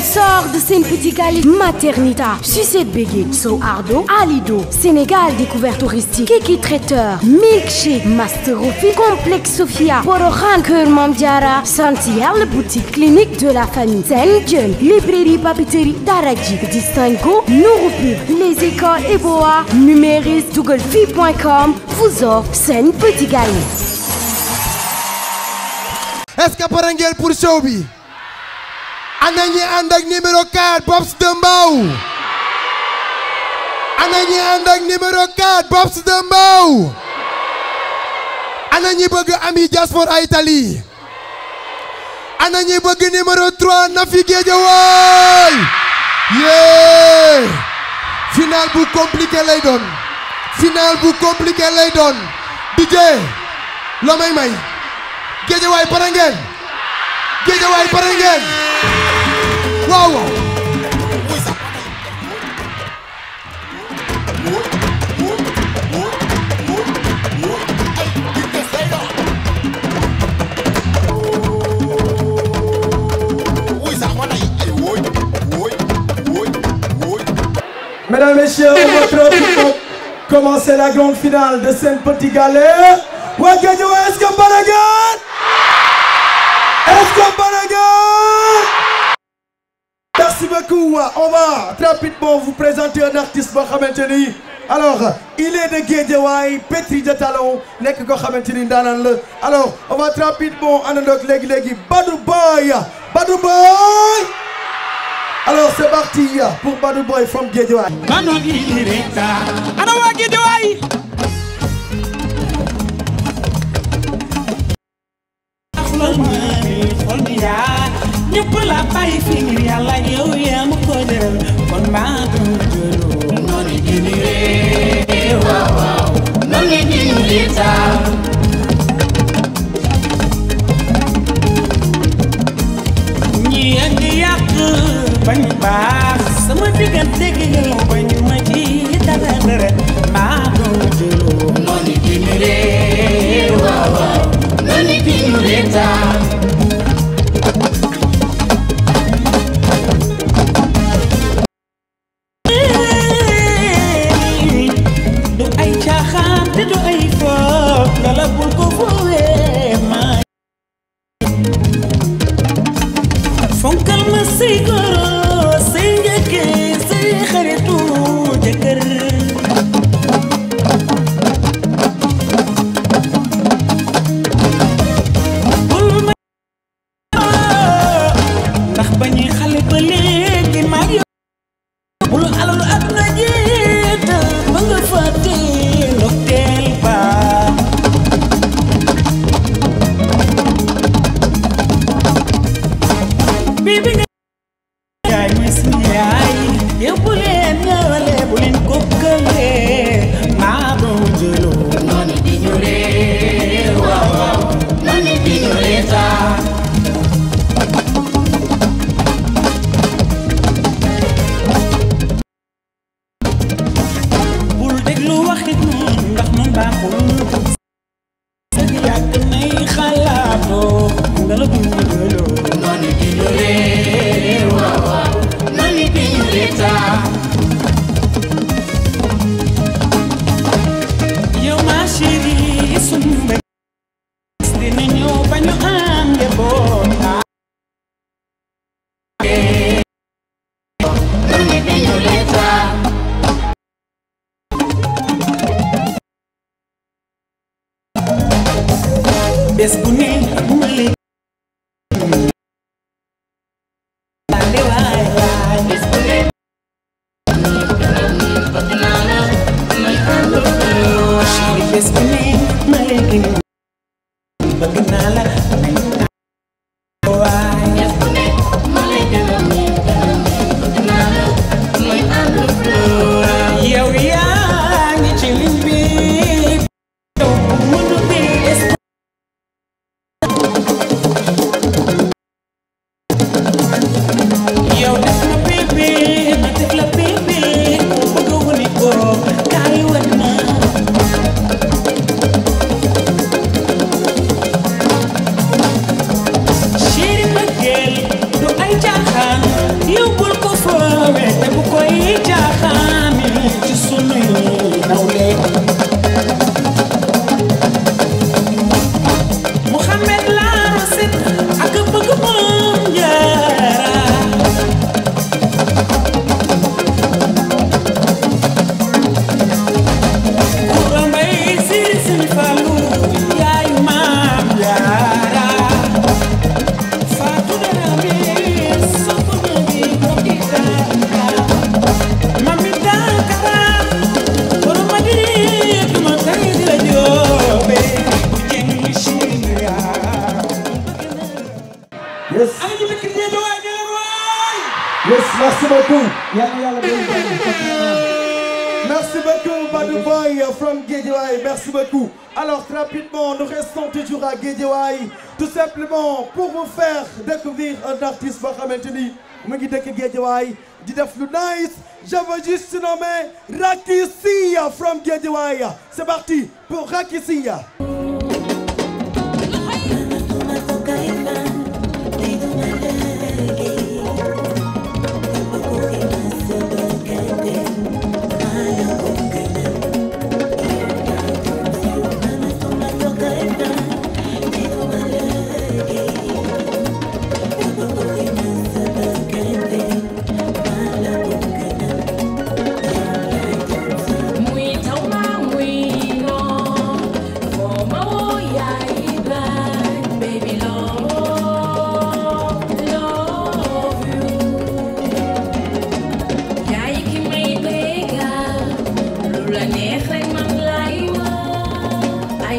sponsor de Sen Petit Gallé Maternita Sucette Bégué So Ardo Alido Sénégal Découverte Touristique Kiki Traiteur Milkshake Master Rofi Complexe Sophia Porokhane Kër Mame Diarra Sant Yàlla Boutique Clinique de la Famille Sen Dieu Librairie Papeterie Daraji Distingo Nourou Pub Les Écoles Eboa Numéris Dougalfi.com vous offre Sen Petit Gallé est-ce que pare ngeen pour show bi ana ñi ànd ak numéro 4 Bobs de Mbaw ana ñi ànd ak numéro 4 Bobs de Mbaw ana ñi bëgg ami diaspora Italie ana ñi bëgg numéro 3 Nafi Guédiawaye yee final bu compliqué lay doon final bu compliqué lay doon DJ loo may may Guédiawaye pare ngeen Guédiawaye pare ngeen waaw waaw Mesdames, Messieurs, on va trop vite commencer la grande finale de Sen Petit Gallé. waa Guédiawaye est-ce que pare ngeen est-ce que pare ngeen Merci beaucoup. On va très rapidement vous présenter un artiste boo xamante ni alors il est de Guédiawaye pétri de talent nekk koo xamante ni ndaanaan la alors on va très rapidement àndandoog léegi léegi Badou Boy Badou Boy alors c'est parti pour Badou Boy from Guédiawaye. ana waa Guédiawaye xol bi yaa ñëpp la bàyyi fi ngir yàlla yow yaa ma ko jëral kon maa doon jëloo noonu dini ree waaw waaw noonu dini ree taal ñi ak ñi yàq bañ baax sama diggante gi yow bañ ma ci dara dara maa doon jëloo noonu dini ree waaw waaw noonu dini ree taal du ay caaxaan te du ay foof lala bul ko foowee maa fonkal ma say goro say njëkke say xaritu jëkkër bul ma ndax ba ñuy xale ba léegi maa ngi bul alalu àdduna jiital ba nga fàtte ndokteel ba bii bi nga yaay mooy suñu yaay yow bu leen ñëwale bu leen kokkale maa doon jëloo noonu di ñu ree waaw waaw noonu di ñu ree taa bul déglu waxit noonu ndax noonu baaxul sëg yàgg nay xalaatoo nga la dund gëloo noonu di ñu ree waaw waaw noonu di ñu ree taa yow ma chérie sunu mbég dina ñëw ba ñu am njaboot noonu di ñu ree taa bés bu ne ma lay laale waay waay bés bu ne chéri bés bu ne ma lay gën bëgg naa la waay bés bu ne ma lay gën yow yaa ngi ci ligne bi yow mënu bi écrit Guédiawaye ne leen waay Yes, merci beaucoup. Yalla yalla bëri Merci beaucoup Badou Boy from Guédiawaye. Merci beaucoup. Alors très rapidement, nous restons toujours à Guédiawaye tout simplement pour vous faire découvrir un artiste boo xamante ni mu ngi dëkk Guédiawaye di def lu nice. Je veux juste nommer Racky Sia from Guédiawaye. C'est parti pour Racky Sia. Muy tauma muy no, como voy a ir baby love, love you. Yaay ki may bégal, lu la neex rek man lay wax. I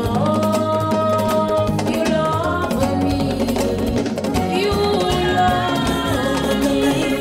love you, love me, you love me.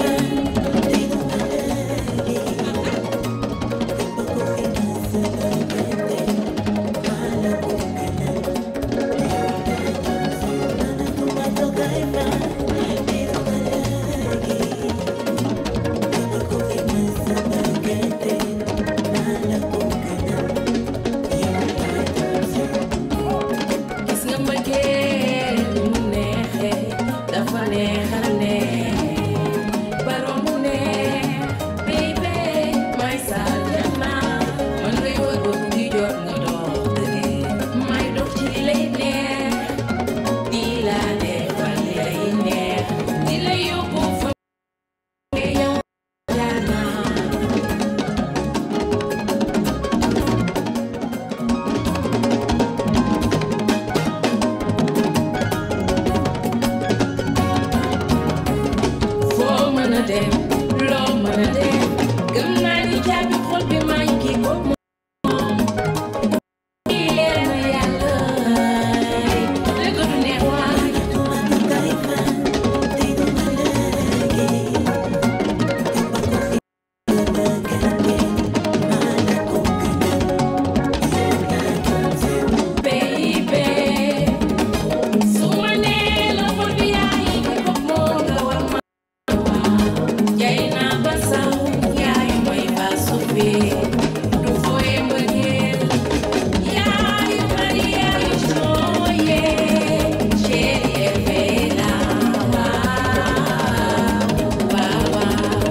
gis nga mbëggeel mu neexee dafa neexal neex baroon mu neex baby may saljana man ngay wër ba mu ngi jot nga dox dëgg may dox ci li lay neex di la defal li lay neex di la yóbbu fa yow jaar naa foo mën a dem loo mën a dem gëm naa ni caabi xol bi maa ngi kii ko moom lii leer na yàlla dëgg du neex waay baby su ma nee la xol bi yaa ngi kii ko moo nga war ma Jay naa ba saw yaay mooy ba suufi du fooye mbëggeel yaay mari yaay sooye chéri Evela waaw waaw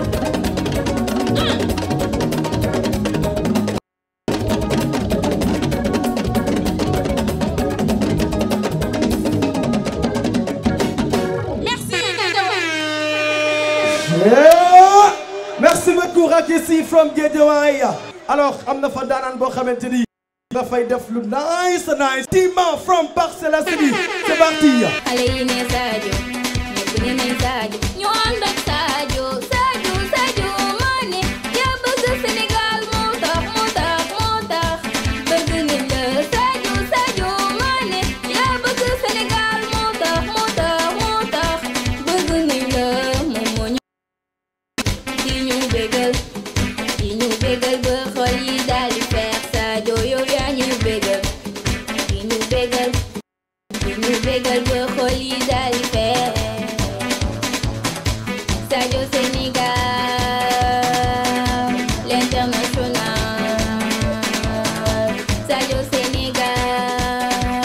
Yeah! Merci beaucoup Racky Sy from Guédiawaye. Alors am na fa daanaan boo xamante ni dafay def lu nice nice. Tima from Parcelles Assainies. C'est parti. xale yi ne Sadio ñëpp ne nañ Sadio ñu ànd ak Sadio Sadio Sadio Mané yaa bëgg Sénégal moo tax moo tax moo tax bëgg nañ la Sadio Sadio Mané yaa bëgg Sénégal moo tax moo tax moo tax bëgg nañ la moom moo ñu di ñu bégal di ñu bégal ba xol yi daal di feex Sadio yow yaa ñu bégal di ñu bégal di ñu bégal ba xol yi daal di feex Sadio Sénégal l'international Sadio Sénégal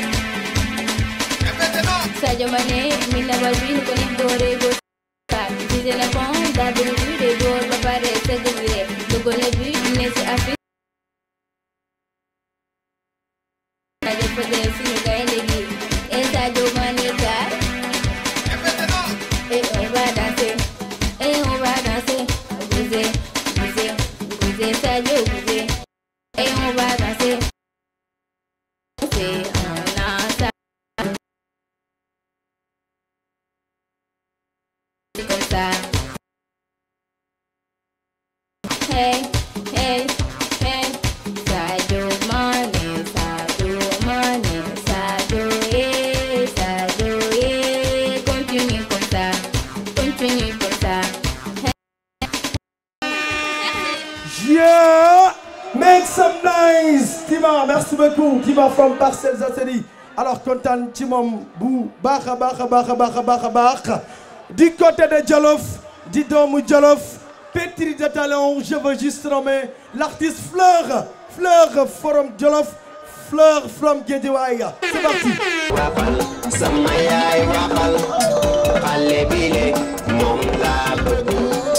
Sadio Mané mi na bal bi nu ko nit doore go kat ci na pon da bi du de door ba pare sëgg bi dugal na bi ne ci Afrique Sadio Fadel suñu gaynde gi et Sadio Mané kat et on va danser et on va danser bouger bouger bouger Sadio bouger et on va danser c'est un ensemble C'est comme ça hey hey hey Sadio Mané Sadio Mané Sadio eh Sadio eh Dima merci beaucoup Dima from Parcelles Assainies alors kontaan ci moom bu baax a baax a baax a baax a baax a baax du côté de Jolof di doomu Jolof pétri de talent je veux juste nommer l'artiste Fleur Fleur from Jolof Fleur from Guédiawaye c'est parti waxal sama yaay waxal xale bi le moom laa bëgg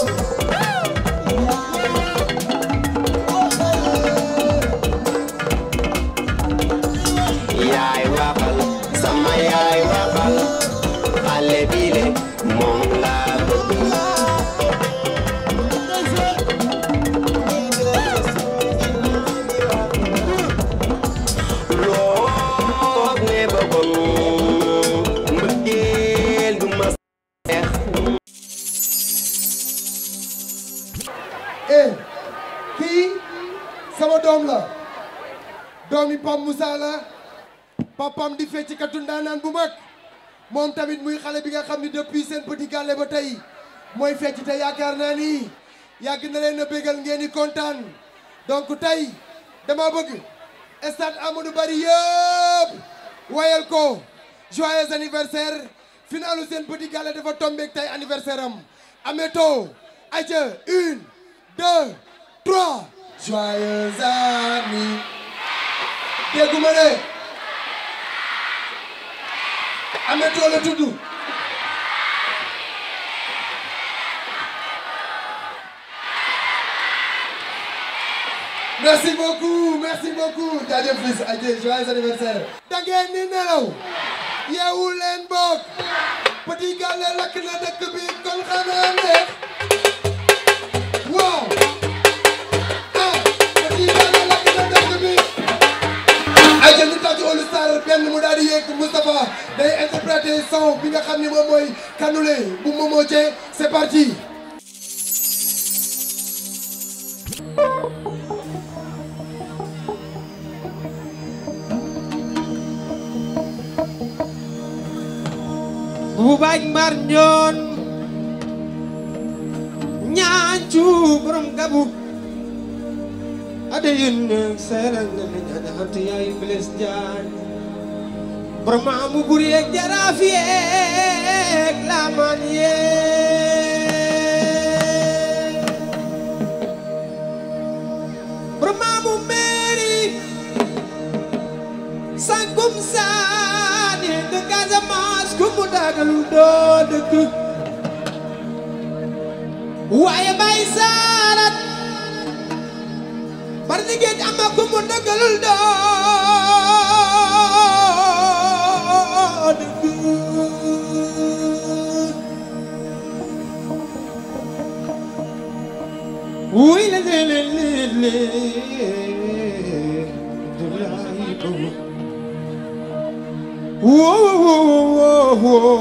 yaay waxal sama yaay waxal xale bi le moom laa bëgg loog ne bëggoon mbëggeel du ma seex eh kii sama doom la doomi Pam Moussa la papam di fecc katu ndaanaan bu mag moom tamit muy xale bi nga xam ni depuis seen petit gàlle ba tey mooy fecc te yaakaar naa ni yàgg na leen a bégal ngeen di kontaan donc tey dama bëgg stade Amadou Barry yëpp wayal ko joyeux anniversaire finalu seen petit gàlle dafa tombeek tey anniversaire am ameto aja une deux trois joyeux anniversaire dégguma ne ameto la tudd merci beaucoup merci beaucoup jaajëf fils aja joyeux anniversaire da ngeen ni nelaw yeewu leen bokk petit gàlle lakk na dëkk bi kon xanaa neex waaw ah petit gàlle lakk na dëkk bi ay jël ñu tàcc All Star benn mu daal di yéeg Moustapha day interpréter son bi nga xam ni moom mooy Kanouté bu Momo Dieng c'est parti bu baaj mbar ñoon ñaacu borom gabu ade yin seeral nga ne ñaane xant yaay biles jaan borom maamu buri yeeg jaraaf yeeg laamaan yeeg borom maamu meeri sangum saani de Casamance ku mu dagalu doo dëkk waaye bay saarat bar ni géej ama ku mu dagalul doo dëkk wuy le le le le le Abdoulaye Bobo woo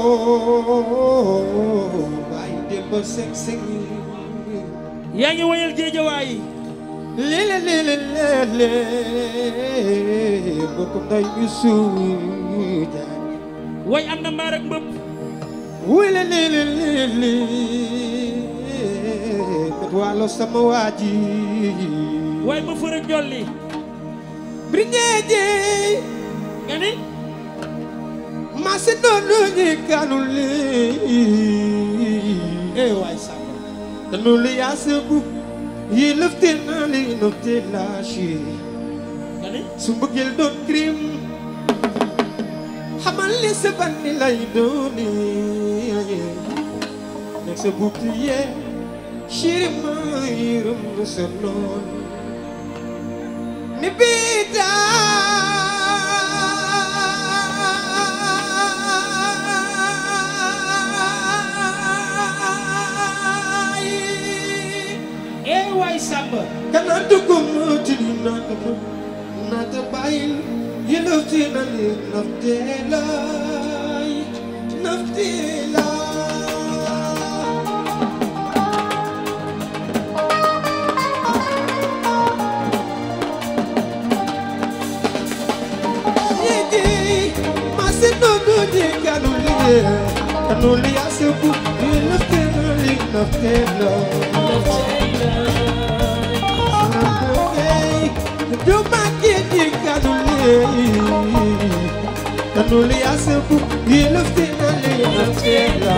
woo baay démb sek sek yaa ngi woyal géejawaay lele lele lele bokkum nday mi suuja way am na mbaar ak mbëpp wele lele lele kat walo sama waaji way ma fër ak jolli briñeeje nga ni masi noonu ñi kanuli eh waay sama tanu li yaa sëbu yi lëfte na li lëfte lâché nga ni su mbëggeel doon crime xamal li sa banni lay dooni nekk sa bouclier chéri ma yërëm na sa noon ni biita eh waay sàmba kana dugum tini naka mo nata bayil yelofti na li naftelay naftela Yegi, masino dodi kanuli, kanuli asebu, yelofti na li naftela. Do my kid, kanul yasabu yeluftina linaftela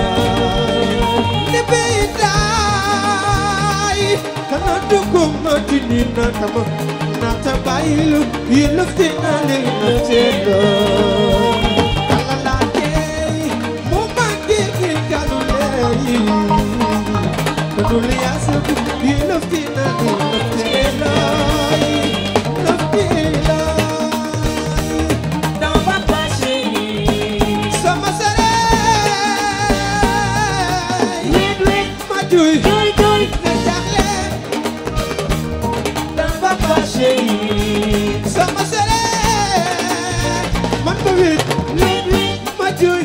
nibeidai kana duguma tinina tama nata bailu yeluftina linaftela kalalake mumangi kanulei kanul yasabu yeluftina linaftela naftela sama sere ma juy ne jaxle sama sere man ma wit ma juy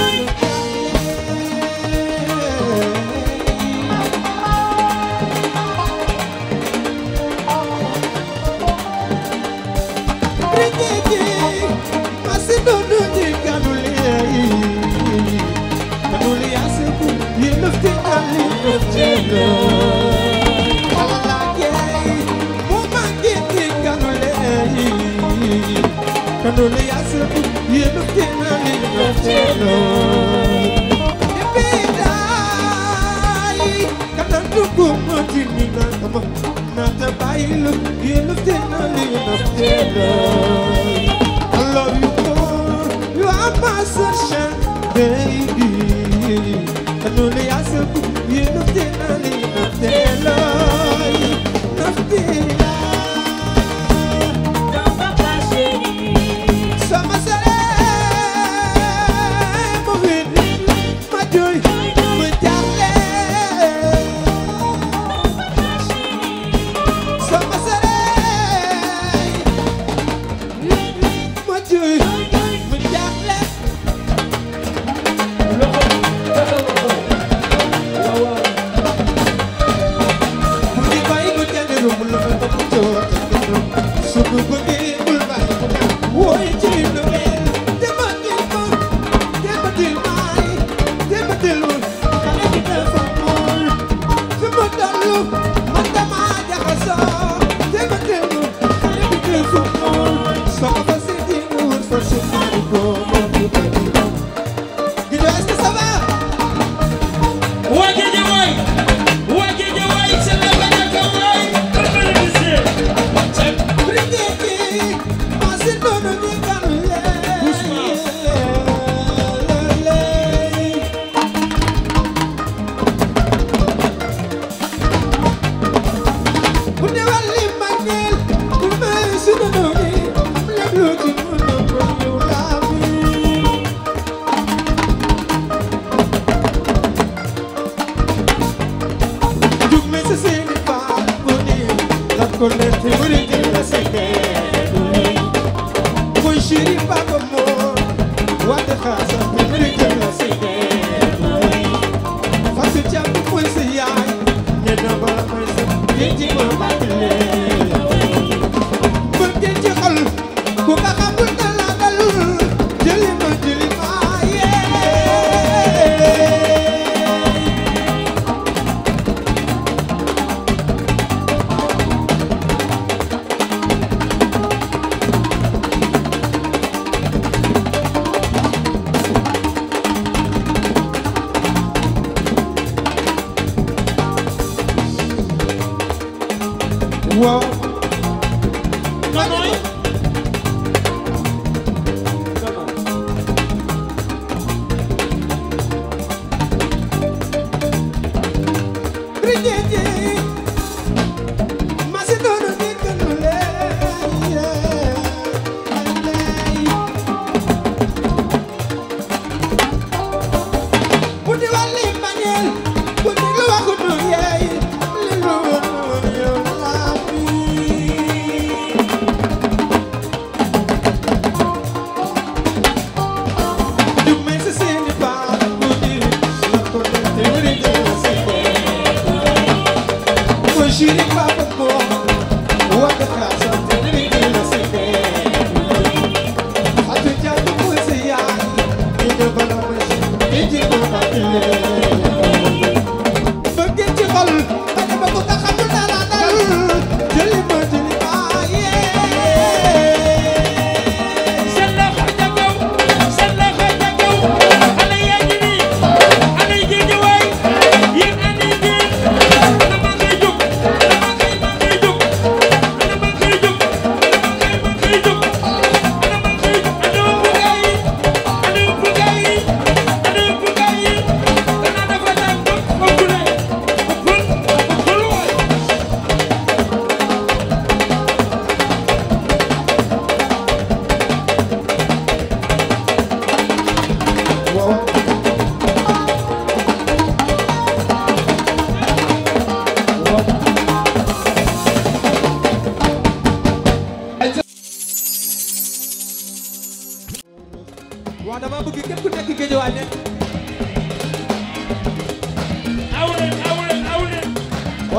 Ringigi, masidonu ni kanuli, kanuli asiku, yilufti ali nuftelo. Alalake, mumangi ni kanuli, kanuli asiku, yilufti ali nuftelo. Ibidai, kanandugu matini natama, natabailu, yilufti ali nuftelo. I love you more. You are my sunshine, baby. And only I said, you know, then I need nothing, love. Nothing, Sama sere, mo win, ma joy, ma jaxle. Sama sere, ma joy, ma jaxle. Bu di bàyyi ko jàng romb la fa topp coow ak kenn su ko bëggee bul bàyyi ko dem wooy ci lu mel dematil ma dematil maay dematil ma xale bi dafa mool fi mu tollu man dama jaxasoo dematil ma xale bi dafa mool soo ko fa seeti nga wut fa si xaari ko moom du bëgg Guido est-ce que ça va waa Guédiawaye waa Guédiawaye c'est la Banaka waay Shiri Baba Mo, what the house of the American City. Fasu chapu mwese yai Nena bala mwese Jinji mama kile Mungkin jekal Kuka kabul nala dalul Jeli ma jeli ma yeah Wow Kanoy Rinjeje Masi nono ni kanule Budi wali manyel Budi lu waxu nu yeey Li lu wonu yow labi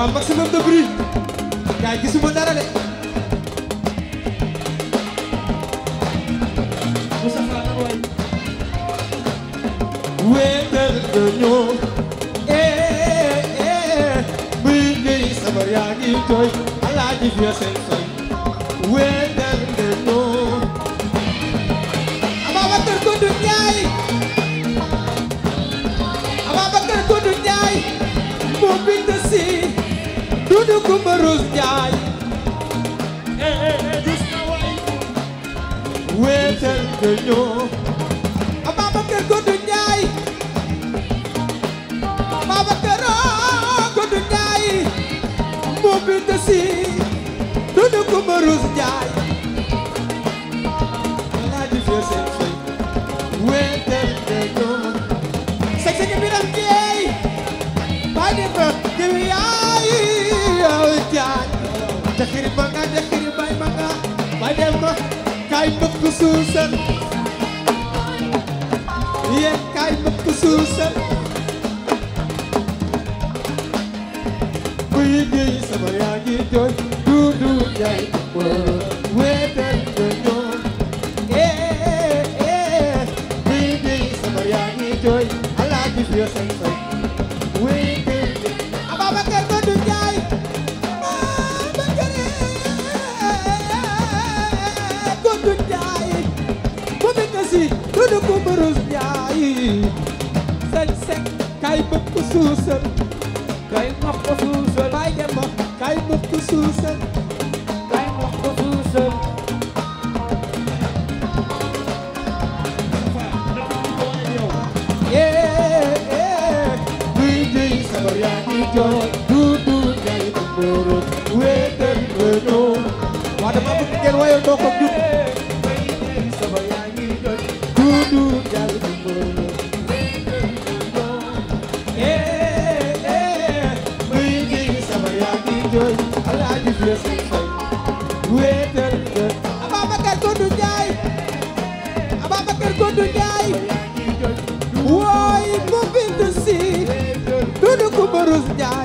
waa maximum de bruit gaay gisuma dara de Moussa Fall na waay wéetal nga ñoo eh eh buy ngay sabar yaa ngi tooy alaaji fi seen soy wéetal nga ñoo Ababacar Koundu Njaay Ababacar Koundu Njaay moo bind si Dudu Kumba Rose Njaay eh eh eh gis na waay wéetal nga ñoo Ababacar Koundu Njaay Ababacar Koundu Njaay moo bind si Dudu Kumba Rose Njaay Alaaji fi seen soy wéetal nga ñoo sek sek biram jeey bay di fa jiwi yaay yow jaay jaxiri manga jaxiri bay manga bay dem ma kay bëgg suusal yéen kay bëgg suusal buy di sama yaa ngi jooy du du jaay wéetal nga ñoo eh eh buy di sama yaa ngi jooy alaaji fi seen soy wéetal Ababacar Koundu Njaay Ababacar Koundu Njaay mu nekk si Dudu Kumba Rose Njaay sek sek kay bëgg suusal kay wax ko suusal bay dem ba kay bëgg suusal kay wax ko suusal yeah yeah buy jëy sabar yaa ngi jooy du du jaay bu mboro wéetal wéno waa dama bëgg ngeen wayal doo ko jub buy jëy sabar yaa ngi jooy du du jaay bu mboro yeah yeah buy jëy sabar yaa ngi jooy alaaji fi seen fay wéetal wéno Ababacar Koundu Njaay Ababacar Koundu Njaay wooy mu bind si Dudu Kumba Rose Njaay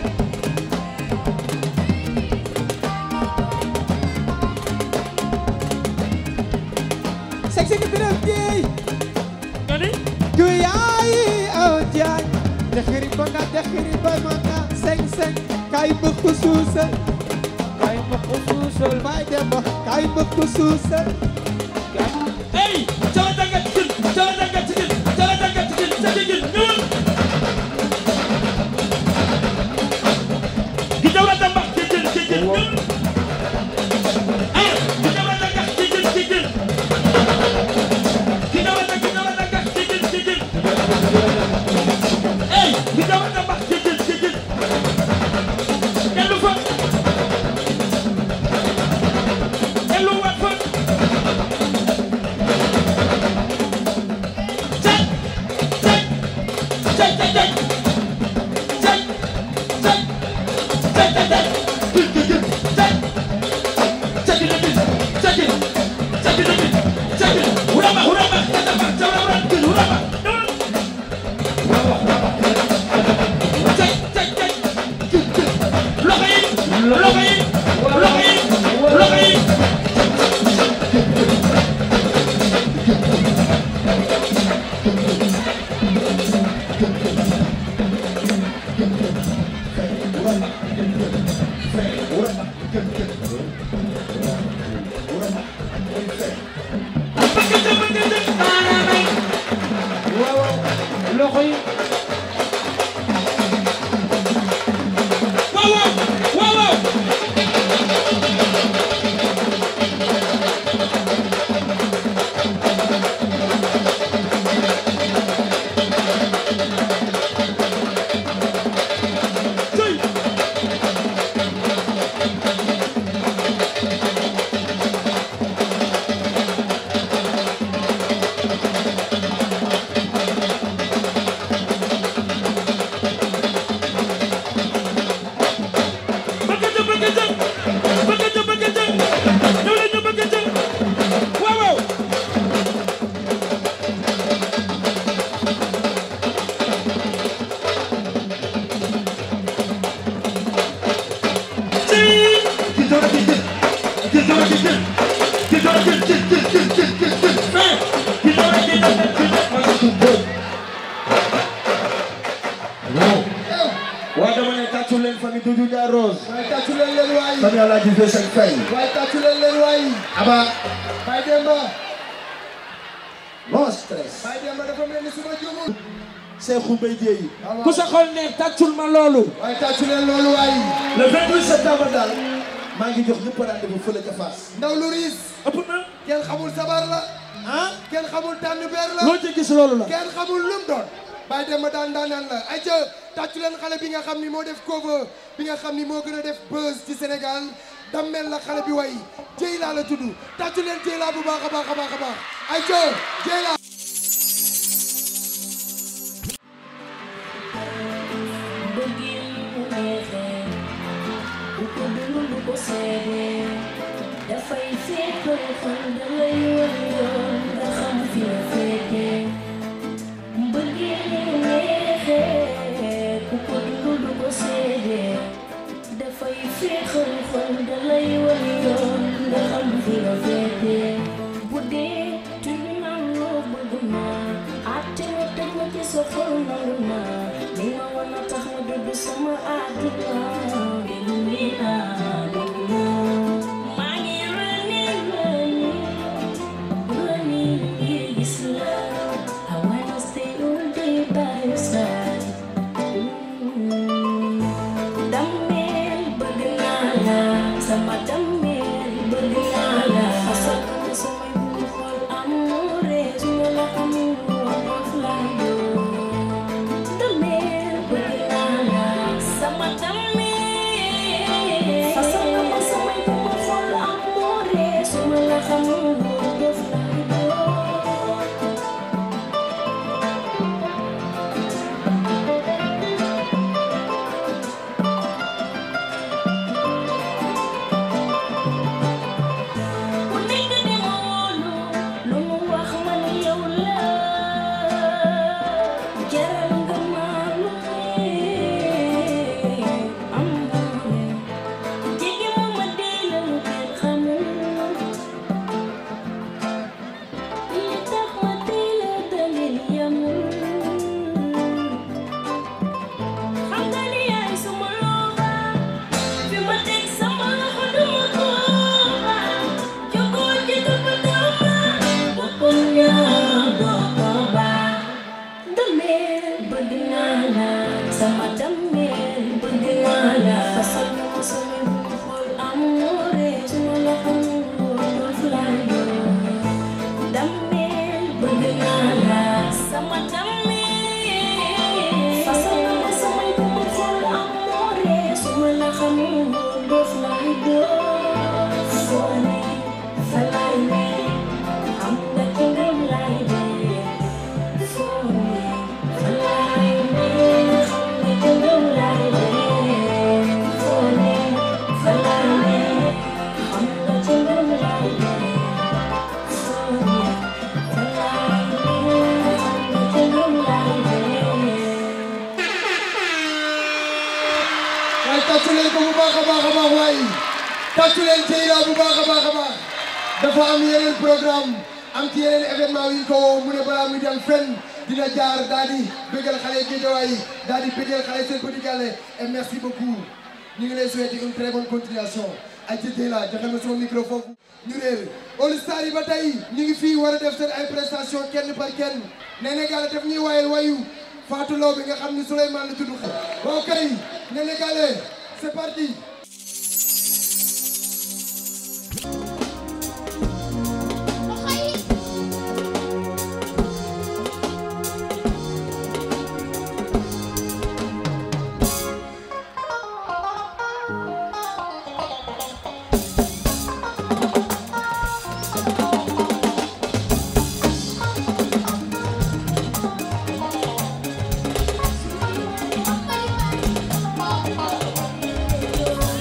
sek sek biram jeey ju yaay aw jaay jaxiri banga jaxiri bay manga seng seng kay bëgg suusal kay bëgg suusal bay dem ba kay bëgg suusal Hey, chala daga chicken, chala daga chicken, chala daga chicken, chala chicken, ñun. Kita wala tamba chicken, chicken, ñun. Ah, kita wala daga chicken, chicken. Kita wala kita wala daga chicken, chicken. Hey, kita wala tamba chicken, chicken. Elu fa. Elu wat fa. mi Doudou Ndiaye Rose waaye tàccu leen leen waay famille Alaaji Vieux Sek Faye waaye tàccu leen leen waay Aba Baye Demba no stress Baye Demba dafa mel ni suma jumul Cheikhou Mbaye Dièye ku sa xol neex tàccul ma loolu waaye tàccu leen loolu waay le 28 septembre daal maa ngi jox ñëpp rendez-vous fële ca Fass ndaw lu riis ëpp na kenn xamul sabar la ah kenn xamul tànn beer la loo ci gis loolu la kenn xamul lum doon Baye Demba daan daanaan la ay ca tàccu leen xale bi nga xam ni moo def cover bi nga xam ni moo gën a def buzz ci Sénégal dammel la xale bi way Dieyla la tudd tàccu leen Dieyla bu baax a baax a baax a baax ay ca Dieyla bëggeel mu neexee bu ko dund du ko seedee dafay fekkal xol dalay wan yoon nga xam fi nga fekkee bëggeel mu neexee bu ko dund du ko seedee dafay fekkal xol dalay wan yoon nga xam fi nga fekkee bu dee tudd naa loo bëgg naa àtte ma teg ma ci sa xol nangu naa li ma wan a tax ma dugg sama àdduna déglu mi naa déglu naa maa ngi rëni rëni rëni ngir gis la I wanna stay all day by your side Damel bëgg naa la sama damel bëgg naa la fasal ko samay bu xool amoore su ma la xamul woon doof laa doon damel bëgg naa la sama damel fasal ko samay bu xool amoore su ma la xamul woon doof laa doon ku nekk di ma wóolu lu mu wax man yow la jaral nga ma lu ne am doole jege ma ma dee la lu kenn xamul li tax ma dee la dalil yamul xam nga ni yaay suma looba fi ma teg sama loxo duma ko ba jokoo ci toppatoo ma bokkul ñaar doo ko ba dameel bëgg naa la sama dameel bëgg naa la fasal ma ma sama bu xool amoore su ma la xamul woon doof laa doon dameel bëgg naa la sama dameel fasal ma ma sama bu xool amoore su ma la xamul woon doof laa doon foo ne fa laay ne xam nga ci ngëm laay dee foo ne fa laay ne xam nga ci ngëm laay dee foo ne fa laay ne xam nga ci ngëm laay dee foo ne fa laay ne xam nga ci ngëm laay dee waaye tàccu leen ko bu baax a baax a baax waay tàccu leen Dieyla bu baax a baax a baax dafa am yeneen programme am ci yeneen événement yu ñu ko woo mu ne balaa muy dem fenn dina jaar daal di bëggal xale Guédiawaye yi daal di bëggal xale seen petit gallé et merci beaucoup ñu ngi lay souhaiter une très bonne continuation ay ci Dieyla joxe ma sama micro foofu ñu réer All Star yi ba tey ñu ngi fii war a def seen ay prestation kenn par kenn Néné Gallé daf ñuy wayal wayu Fatou Law bi nga xam ni Souleymane la tudd waaw kay Néné Gallé c'est parti Thank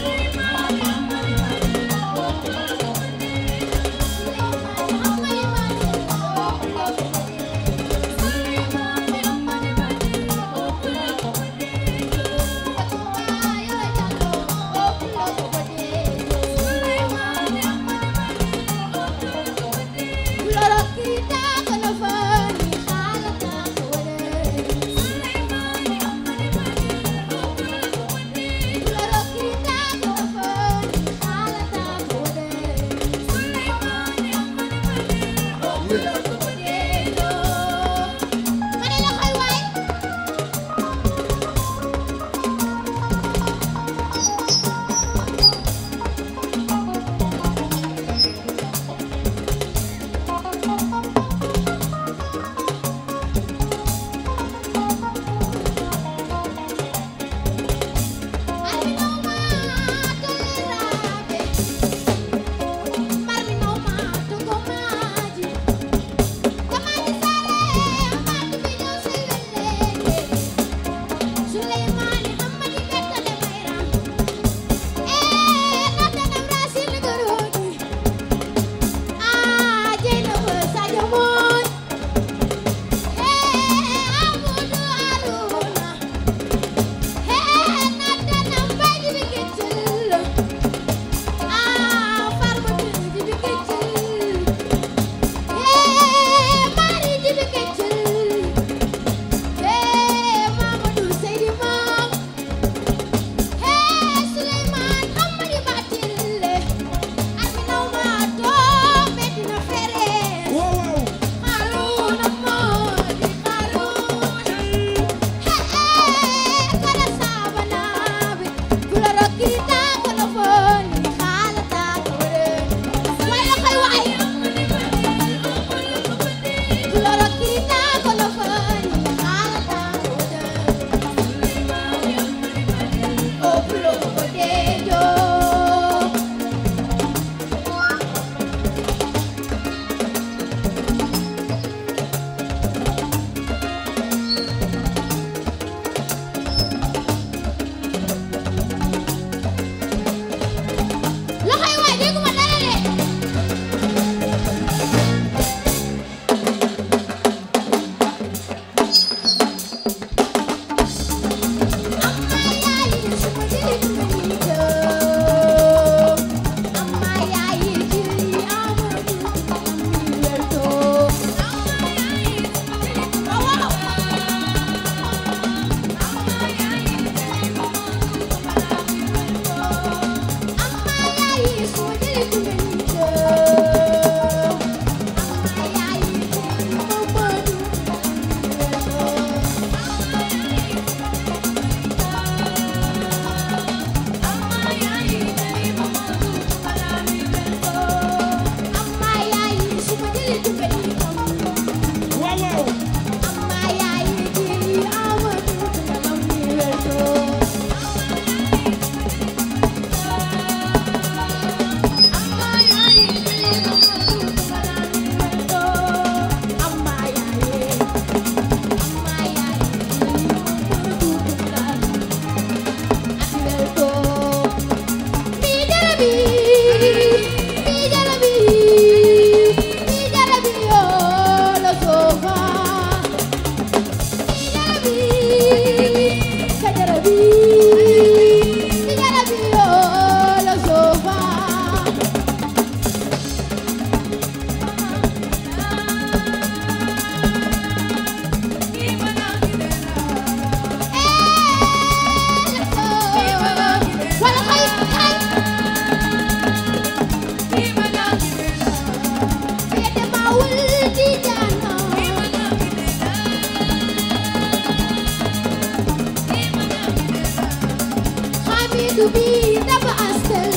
Yesu bi dafa astel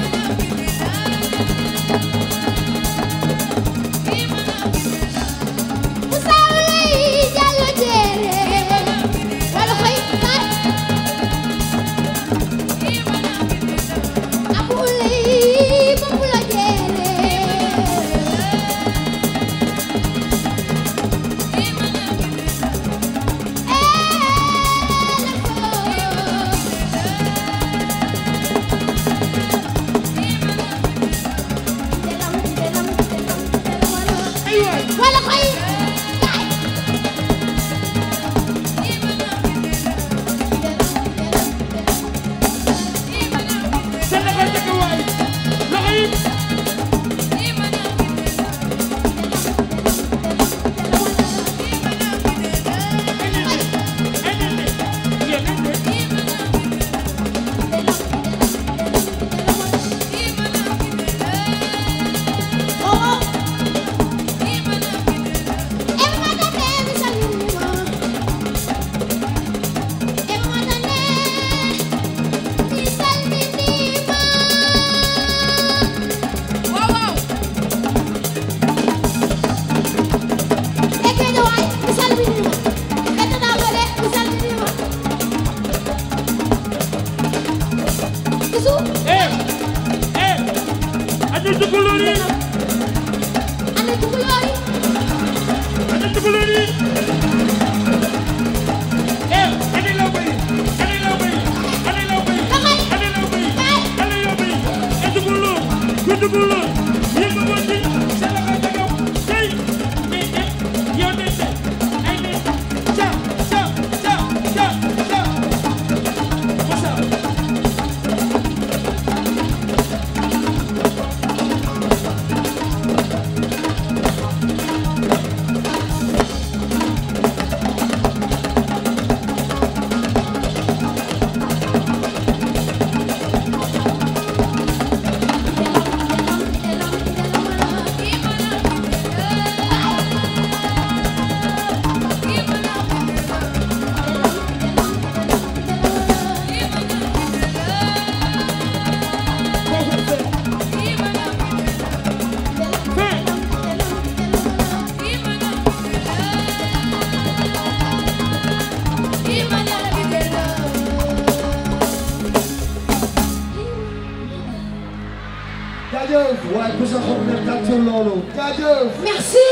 Musawlay jallo jere wala xoy kay Abulay bambulo jere wala koy seen loxo njëkk waay loxo yi eh eh andi tukulóor yi andi tukulóor yi eh andi law bay andi law bay andi law bay andi law bay andi law bay eh tukulóor ku tukulóor yéen nga woon ci seen loxo ca kaw tey mais eh yow de te ay ne ca ca ca ca ca Moussa jaajëf waaye ku sa xol ne tàccul loolu jaajëf Merci.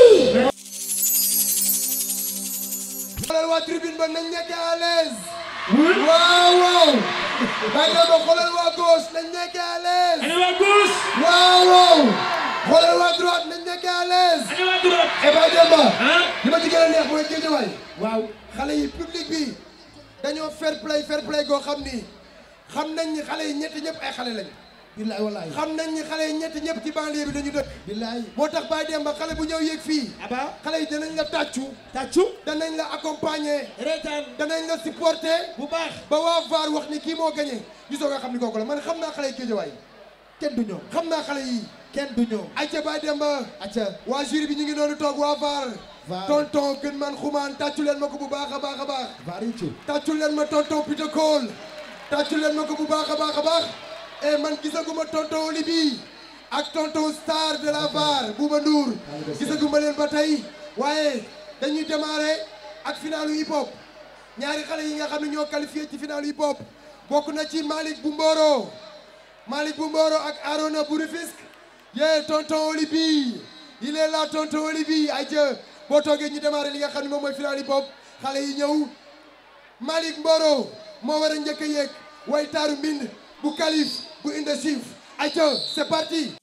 xoolal waa tribune ba nañ nekk à l'aise waaw waaw bàyyi ma xoolal waa gauche nañ nekk à l'aise Ani waa gauche waaw waaw xoolal waa droite nañ nekk à l'aise ani waa droite et ba Demba ah li ma ci gën a neex mooy Guédiawaye waaw xale yi public bi dañoo fair play fair play goo xam ni xam nañ ni xale yi ñetti ñëpp ay xale lañu billaay wallaay xam nañ ni xale yi ñetti ñëpp ci banlieue bi dañu dëkk billaay moo tax Baye Demba xale bu ñëw yéeg fii aba xale yi danañ la tàccu tàccu danañ la accompagner reetaan danañ la supporter bu baax ba waa VAR wax ni kii moo gagné gisoo nga xam ni kooku la man xam naa xale yi Guédiawaye kenn du ñoom xam naa xale yi kenn du ñoom ayca Baye Demba acca waa jury bi ñu ngi noonu toog waa VAR VAR. tonton gën man xumaan tàccu leen ma ko bu baax a baax a baax variété tàccu leen ma tonton Peter Cole tàccu leen ma ko bu baax a baax a baax et man gisaguma tonton Olibi ak tonton star de la VAR Bouba Ndour gisaguma leen ba tey waaye dañuy démarrer ak finalu hip hop ñaari xale yi nga xam ne ñoo qualifié ci finalu hip hop bokk na ci Malick bu Mboro Malick bu Mboro ak Arona bu Rufisque yee tonton Olibi il est là tonton Olibi ayca boo toogee ñu démarrer li nga xam ne moom mooy final hip hop xale yi ñëw Malick Mboro moo war a njëkk a yéeg way taaru mbind bu kalif bu inde chief ayca c'est parti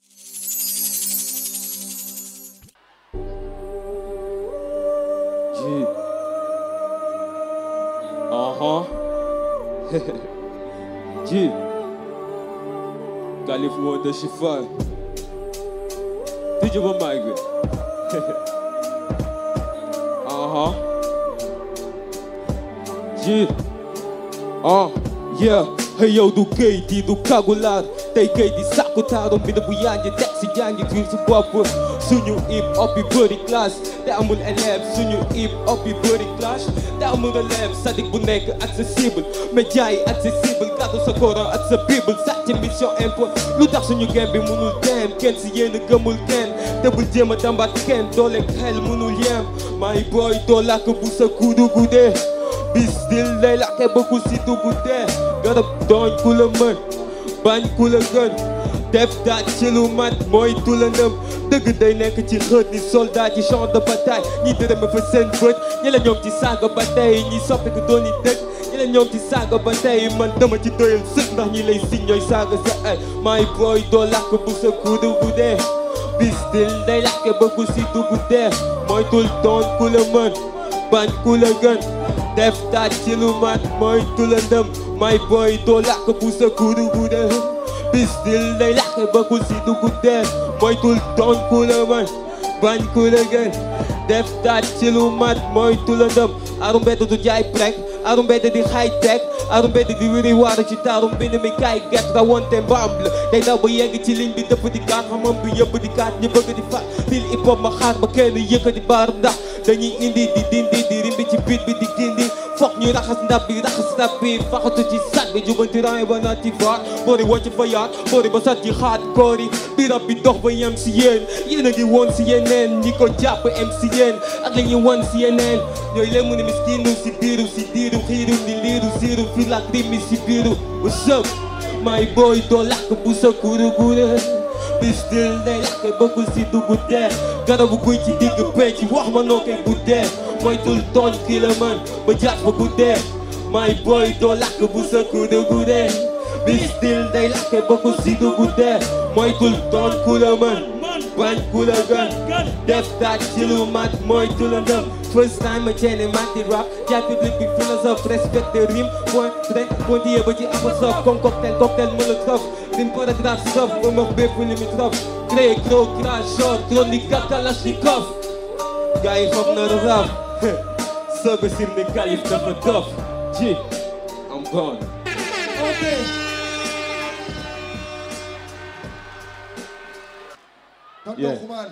G. Uh huh. G. Calif Wonder Chiffon. DJ ba mic bi. Uh huh. G. Uh, yeah. Hey yow du kayit yi du kagulaar tey kayit yi sàkk ku taaru mbind bu yanji teg si jàngi biir si bopp suñu hip hop yi bëri classe te amul élève suñu hip hop yi bëri classe te amul élève sadik bu nekk accessible média yi accessible gàddu sa coran ak sa bible sàcc mission impôt lu tax suñu game bi mënul dem kenn si yéen a gëmul kenn te bul jéem a dambaat kenn doole xel mënul yem may booy doo làkk bu sa kudu guddee bis dil lay làkke ba ku si dugg dee garab dooñ ku la mën bañ ku la gën def daaj ci lu mat mooy tu la ndëm dëgg day nekk ci xët ni soldat ci champ de bataille ñi dërëme fa seen bët ñi la ñoom ci saaga ba tey ñi soppi ko doon yi dëgg ñi la ñoom ci saaga ba tey man dama ci doyal sëg ndax ñi lay siñ ñooy saaga sa ay may booy doo làkk bu sa kudu guddee bis dil day làkke ba ku si dugg dee mooy tul doon ku la mën bañ ku la gën def taaj ci lu mat mooy tu la ndëm may booy doo làkk bu sa kudu guddee bis dil day làkke ba ku si dugg dee mooy tul doon ku la mën bañ ku la gën def taaj ci lu mat mooy tu la ndëm aru mbedd du jaay prek aru mbedd di high tech aru mbedd di wiri waaru ci taaru mbind mi kaay get rawante mbaam la day daw ba yegg ci ligne bi dëpp di kaat xamam bi yëpp di kaat ñu bëgg di faat fil hip hop ma xaar ba kenn yëkkati baar ndax dañuy indi di dindi di rimbi ci beat bi di gindi foog ñu raxas ndab bi raxas ndab bi faxatu ci sat bi jubanti raay ba naat ci faat boori wàcc fa yaat boori ba sat ci xaat koori bi rab bi dox ba yem si yéen yéen a ngi woon si yeneen ñi ko jàpp em si yéen ak la ñuy won si yeneen ñooy leen mu ne miskinu si biiru si diiru xiiru ni liiru siiru fi lak rimi si biiru bu sëb may booy doo lakk bu sa kuru gure bis dil day lakk bëggul si dugg dee garabu guy ci digg penc wax ma noo koy guddee moytul tooñ kii la mën ba jaat fa guddee may booy doo lakk bu sa kuru gure bis dil day lakk bëggul si dugg dee moytul tooñ ku la mën bañ ku la gën def taaj ci lu mat moytu la ndëm First time ma ceene mati rap jaay public bi philosophe respect de rime point trait pointillé ba ci apostrophe comme cocktail cocktail molotov rime paragraphe sof ba max bépp limitrophe créé gros crash short chronique kalashnikov gars yi foog na rap soog a sim ne kalif dafa dof ji I'm gone Okay. tonton Yeah. Xuman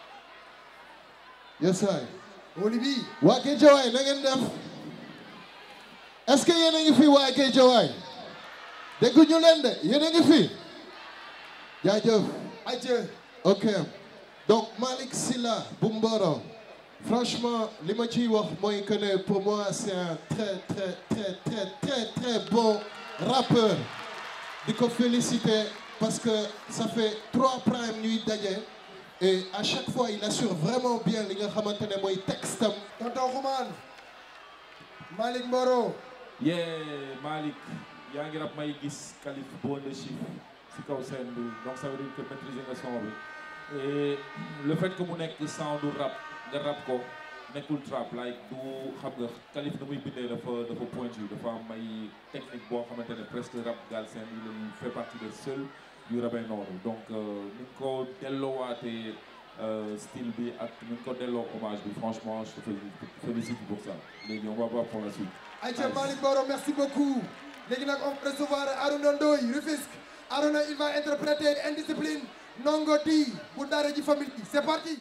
yes sir woli bi waa Géejawaay na ngeen def est-ce que yéen a ngi fi waa Géejawaay dégguñu leen de yéen a ngi fi jaajëf ayca ok donc Malick Sylla bu Mboro franchement li ma ciy wax mooy que ne pour moi c'est un très très très très très très bon rappeur di ko féliciter parce que ça fait trois primes ñuy daje et à chaque fois il assure vraiment bien li nga xamante ne mooy textam tonton Xuman Malick Mboro yee Malick yaa ngi rab may gis Kalif bon de chiffre si kaw scène bi donc ça veut dire que maîtriser nga son bi et le fait que mu nekk sound du rap nga rap ko nekkul trap like du xam nga Kalif na muy bindee dafa dafa pointu dafa am ay technique boo xamante ne presque rap galsen yi lañu fait partie des seuls yu rabee noonu donc ni nga ko delloowaatee style bi ak ni nga ko delloo hommage bi franchement je te félicite pour ça léegi on va voir pour la suite ayca Malick Mboro merci beaucoup léegi nag on va recevoir Arouna Ndoye Rufisque Arouna il va interpréter Indiscipline Ndongo Di bu daara ji famille c'est parti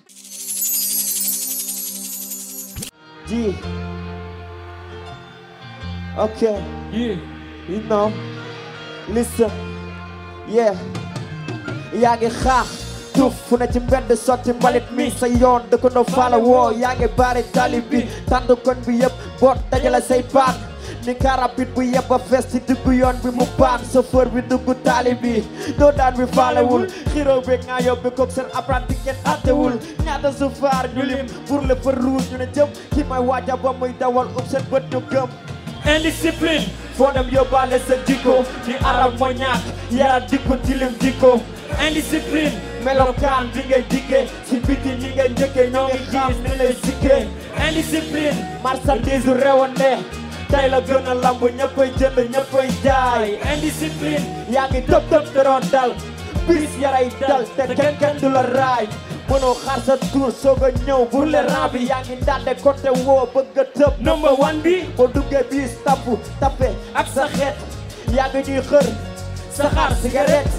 G. Okay. Yeah. You know. Listen. Yeah. yaa ngi xaax tuf fu ne ci mbedd sotti mbalit mi sa yoon dëkk no faala woo yaa ngi baari tali bi tànd koñ bi yëpp boot dajale say paan ni karabit bu yëpp a fees ci diggu yoon bi mu paan chauffeur bi dugg tali bi doo daan bi faalewul xiroo bi nga yóbbi kook seen apprenti kenn attewul ñaata sufaar ñu lim pour le feu rouge ñu ne jëm ki may waaja ba muy dawal ub seen bët ñu gëm indiscipline foo dem yóbbaale sa jikko ni arab moo ñàkk yara dikko tilim jikko indiscipline melokaan bi ngay dikkee si biti ñi ngay njëkkee ñoo ngi xam ni lay sikkee indiscipline marchandise rewande tey la gën a lamb ñëppay jënd ñëppay jaay indiscipline yaa ngi tëb tëb te doon dal bis yaray dal te kenn kenn du la raay mënoo xaar sa tour soog a ñëw pour le rang bi yaa ngi ndànde côté woo bëgg a tëb number one bi boo duggee bis tapu tape ak sa xeet yaa ngi ñuy xër sa xaar cigarette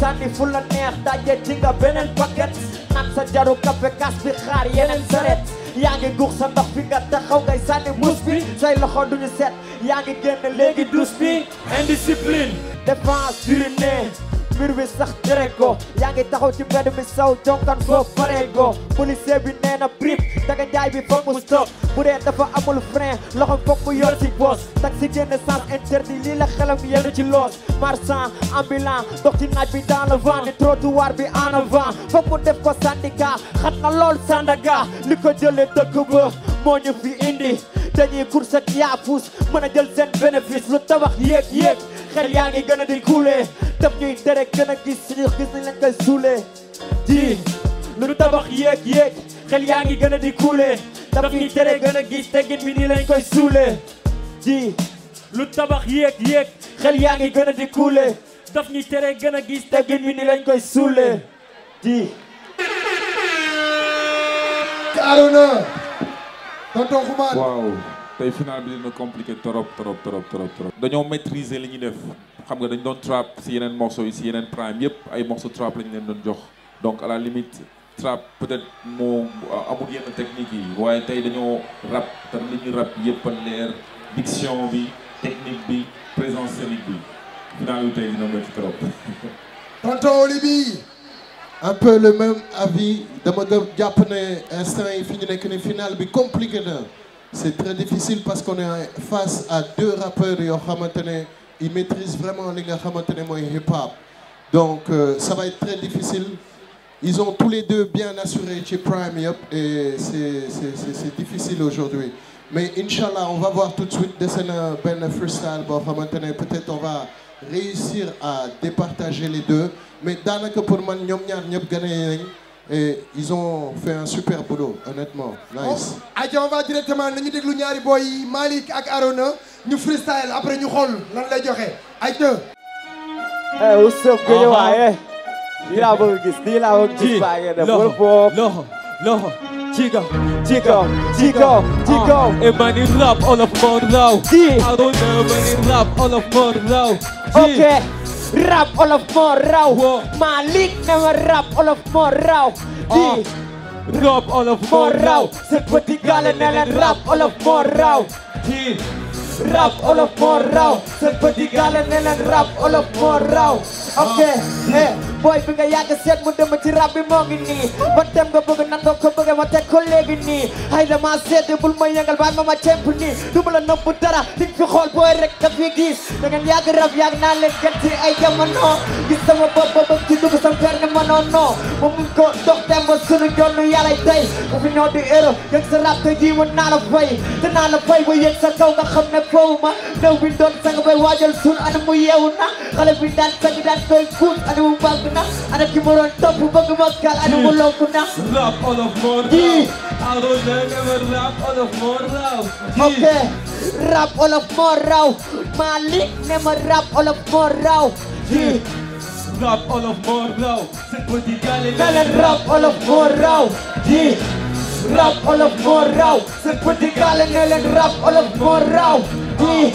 sànni fu la neex daje ci nga beneen paquet naan sa jaru café kas bi xaar yeneen saret yaa ngi guux sa ndox fi nga taxaw ngay sànni mus bi say loxo duñu set yaa ngi génn léegi dus bi indiscipline défense urine mbir bi sax tere ko yaa ngi taxaw ci mbedd mi saw jonkan foofu pare ko policier bi nee na brip daga njaay bi foog mu stop bu dee dafa amul frein loxo foog mu yor ci bos taxi génn sens interdit lii la xelam yenn ci loos marchand ambulant dox ci naaj bi dans le vent ni trottoir bi en avant foog mu def ko syndicat xat na lool Sandaga li ko jëlee dëkk ba moo ñu fi indi dañuy course ak yaafus mën a jël seen bénéfice lu tabax yéeg yéeg xel yaa ngi gën a di couler daf ñuy tere gën a gis suñu gis nañ lañ koy suulee di lu tabax yéeg yéeg xel yaa ngi gën a di couler daf ñuy tere gën a gis teggin bi nii lañ koy suulee di lu tabax yéeg yéeg xel yaa ngi gën a di couler daf ñuy tere gën a gis teggin bi nii lañ koy suulee di Arona tonton Xuman waaw tey final bi dina compliqué trop trop trop trop trop dañoo maîtriser li ñuy def xam nga dañ doon trap si yeneen morceaux yi si yeneen prime yëpp ay morceaux trap lañ leen doon jox donc à la limite trap peut-être moo amul yenn technique yi waaye tey dañoo rap te li ñu rap yëpp a leer diction bi technique bi présence scénique bi final bi tey dina métti trop tonton Olibi un peu le même avis dama gëm jàpp ne instant yi fi ñu nekk ni final bi compliqué na c'est très difficile parce qu'on est face à deux rappeurs yoo xamante ne ils maîtrisent vraiment li nga xamante ne mooy hip hop donc euh, ça va être très difficile ils ont tous les deux bien assuré ci prime yëpp et c'est c'est c'est c'est difficile aujourd'hui mais inchallah on va voir tout de suite dese na benn freestyle boo xamante ne peut-être on va réussir à départager les deux mais daanaka pour man ñoom ñaar ñëpp gagné nañ et ils ont fait un super boulot honnêtement nice. aja on va directement nañu déglu ñaari boy yi Malick ak Arona ñu freestyle après ñu xool lan lay joxe ayca. eh what's up Guédiawaye lii laa bëgg gis lii laa bëgg gis baa ngeen def wala foofu loxo loxo ci kaw ci kaw ci kaw ci kaw e mani rap olof moo raw Di. Arona mani rap olof moo raw ok rap olof moo raw Malick ne ma rap olof moo raw di rap olof moo raw c'est petit gars ne leen rap olof moo raw di rap olof moo raw c'est petit gars ne leen rap olof moo raw ok eh boy bi nga yàgg seet mu dem ci rap bi moo ngi nii ba dem nga bëgg nan nga ko bëgg ma teg ko léegi nii ay dama seet bul ma yëngal baay ma ma cemp nii du ma la nëbb dara di fi xool booy rek da fi gis da ngeen yàgg rap yàgg naa leen gën ci ay jamono gis sama bopp ba bëgg ci dugg sam per ne ma non non ma mun ko dox dem ba sunu jonn yàlla tey bu fi ñëw di héros yëg sa rap te jii mën naa la fay te naa la fay ba yëg sa kaw nga xam ne foofu ma ndaw bi doon sang bay waajal sun ana mu yeewu na xale bi daan sang daan koy kuut ana mu bàgg na ana ki mu doon topp bëgg ma kal ana mu lonku na rap olof moo Di. raw Arona ne ma rap olof moo raw ok rap olof moo raw Malick ne ma rap olof moo raw di rap olof moo raw c'est petit gars ne leen rap olof moo raw di rap olof moo raw c'est petit gars ne leen rap olof moo raw di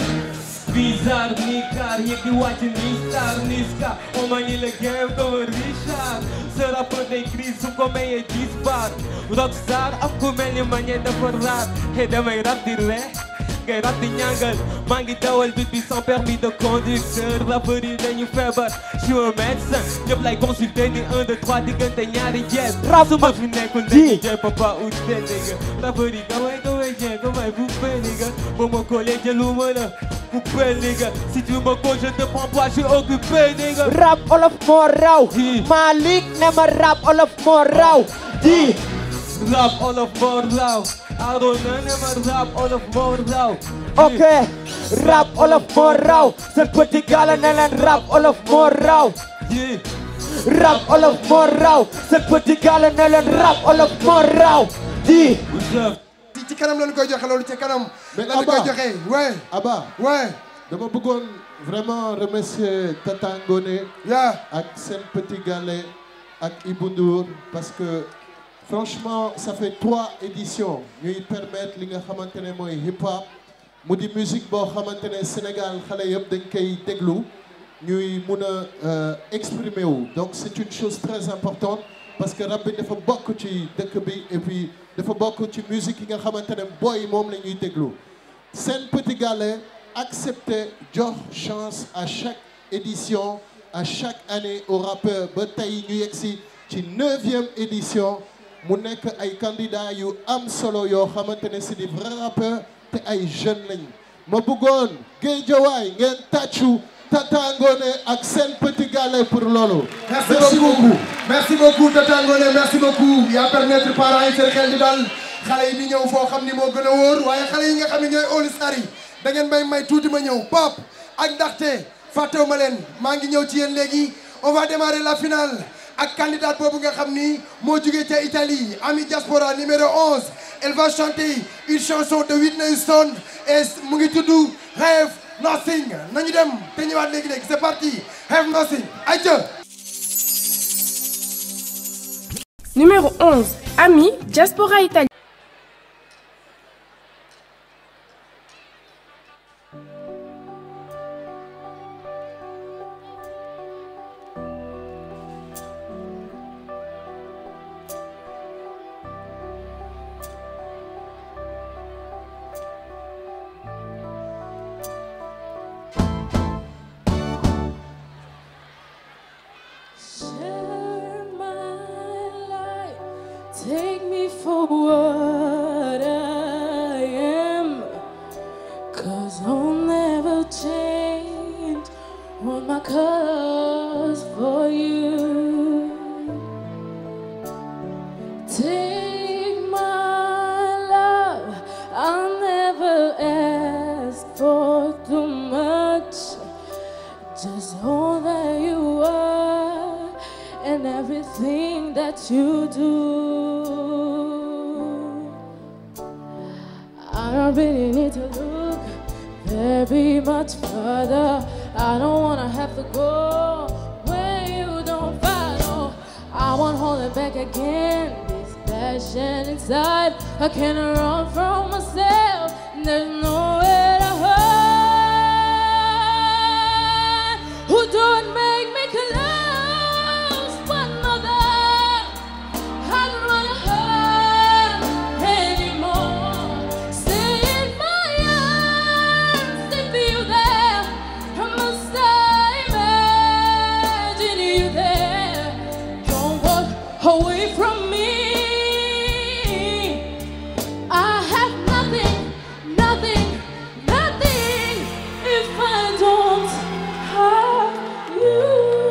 Bizarre ni car yéeg di wàcc ni star ni ska on manie le game comme Richard ce rappeur day crise su ko mayee gis baat rockstar am ku mel ni manière dafa raar et damay rap di ree ngay rap di ñàngal maa ngi dawal bit bi sans permis de conducteur rappeur yi dañu feebar je suis un médecin ñëpp lay consulter ni un deux trois diggante ñaari jees Rap su ma fi nekkul dañuy jël papa ou seen nigga rappeur yi kamay kamay jee kamay bu fee nigga boo ma koolee jëluma la coupé nigga si tu me causes je te prends pas je suis occupé nigga rap olof moo raw Di. Malick ne ma rap olof moo raw di rap olof moo raw Arona ne ma rap olof moo raw ok rap olof moo raw c'est petit gars ne leen rap olof moo raw Yeah. rap olof moo raw c'est petit gars ne leen rap olof moo raw di What's up? ci ci kanam lañu koy joxe loolu ci kanam. Mais lañu koy Abba. joxe ouais Abba ouais dama bëggoon vraiment remercier Tata Ngoné yeah. ak seen petit galet ak Ibou Ndour parce que franchement ça fait trois éditions ñuy permettre li nga xamante ne mooy hip hop mu di musique boo xamante ne Sénégal xale yëpp dañ koy déglu ñuy mun a euh, exprimer wu donc c'est une chose très importante parce que rap bi dafa bokk ci dëkk bi et puis dafa bokk ci musique yi nga xamante ne booy moom la ñuy déglu Sen Petit Gallé accepté jox chance à chaque édition à chaque année au rappeur ba tey ñu yegg si ci neuvième édition mu nekk ay candidats yu am solo yoo xamante ne c'est des vrais rappeurs te ay jeunes lañ ma bëggoon Guédiawaye ngeen tàccu Tata Ngoné ak Sen Petit Gallé pour loolu. merci beaucoup merci beaucoup Tata Ngoné merci beaucoup yaa permettre parents yi seen xel di dal xale yi di ñëw foo xam ni moo gën a wóor waaye xale yi nga xam ne ñooy All Star yi da ngeen may may tuuti ma ñëw pop ak ndaxte fàttewu ma leen maa ngi ñëw ci yéen léegi on va démarrer la finale ak candidate boobu nga xam ni moo jugee ca Italie Ami Diaspora numéro 11 elle va chanter une chanson de Whitney Houston et mu ngi tudd Have Nothing nañu dem te ñëwaat léegi léegi c'est parti Have Nothing ayca Numéro 11. Ami, Diaspora Italie. Share my life, take me for what I am. Cause I'll never change all my colors for you. Take my love, I'll never ask for too much. Just all that you are and everything that you do. I don't really need to look very much further. I don't wanna have to go where you don't follow. I won't hold it back again. This passion inside, I can't run from myself. There's nowhere to hide. Who don't make me close one mother? I don't wanna hurt anymore. Stay in my arms if you there. I must imagine you there. Don't walk away from me. I have nothing, nothing, nothing if I don't have you.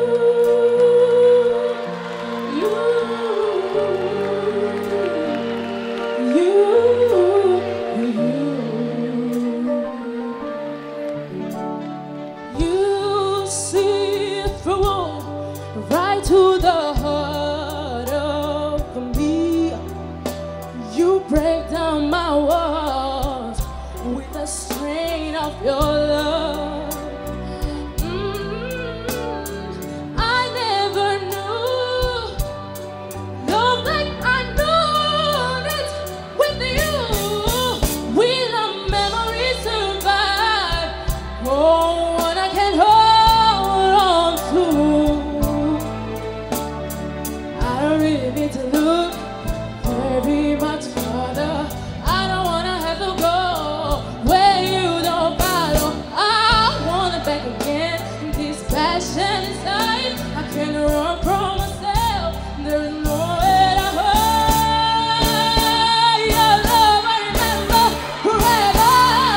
You, you see through right to the heart of me. You break down my walls with the strain of your love. Mm, I never knew love like I knew it with you. Will our memories survive? Oh, one I can hold on to. I don't really need to look very much further. I don't wanna have to go where you don't follow. I want it back again. This passion inside, I can't run from myself. There's nowhere to hide. Your love, I remember forever.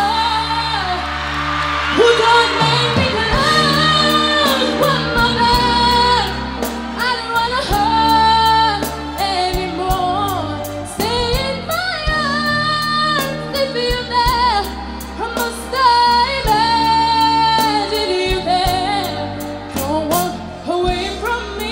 Who don't make me close one mother? I don't wanna hurt anymore. Stay in my arms if you're there. I must imagine you there. Don't walk away from me.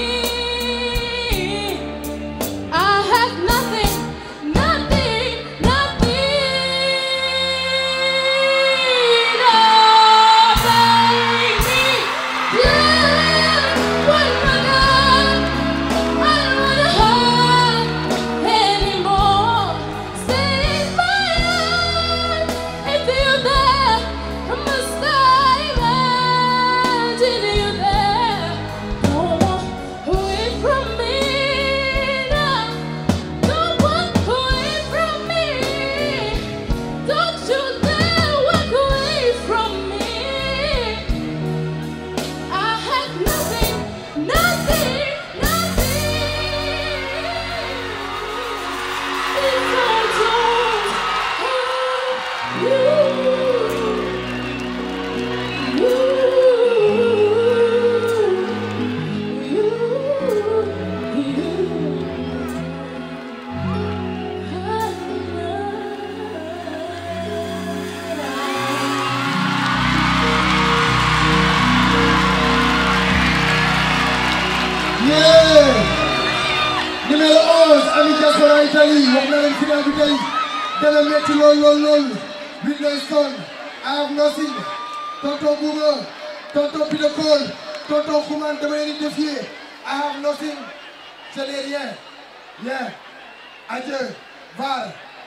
ami diaspora Italie wax na leen final bi tey dana metti lool lool lool Whitney Stone I have nothing tonton Bouba tonton Peter Cole tonton Xuman dama leen di défier I have nothing je n'ai rien bien adieu Var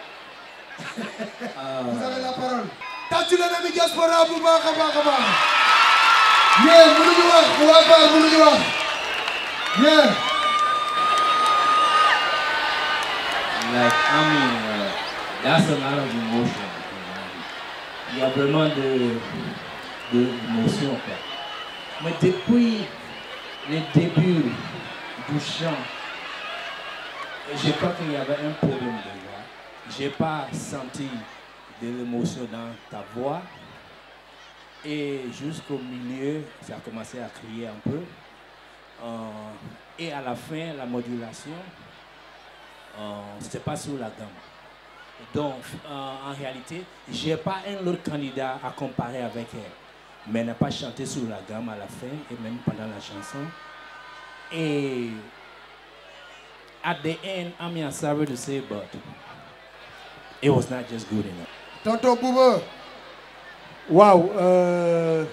vous avez la parole tàccu leen ami diaspora bu baax a baax a baax yéen mënuñu wax waa Var mënuñu wax yéen Like, I mean, uh, that's a lot of emotion. Il y a vraiment de, de émotion, quoi. Mais depuis le début du chant, je crois qu'il y avait un problème de voix. Je n'ai pas senti de l'émotion dans ta voix. Et jusqu'au milieu, ça a commencé à crier un peu. Euh, et à la fin, la modulation, euh, c'était pas sur la gamme. Donc, euh, en réalité, j'ai pas un autre candidat à comparer avec elle. Mais elle n'a pas chanté sur la gamme à la fin et même pendant la chanson. Et at the end, I'm mean, sorry to say, but it was not just good enough. tonton Bouba waaw euh,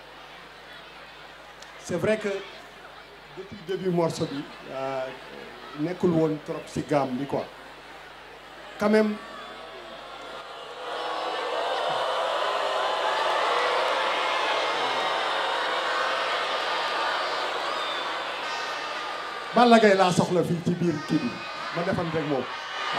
c'est vrai que depuis début morceau bi euh, nekkul woon trop ci gamme bi quoi quand même Balla Gaye laa soxla fii ci biir kii bi ma defante ak moom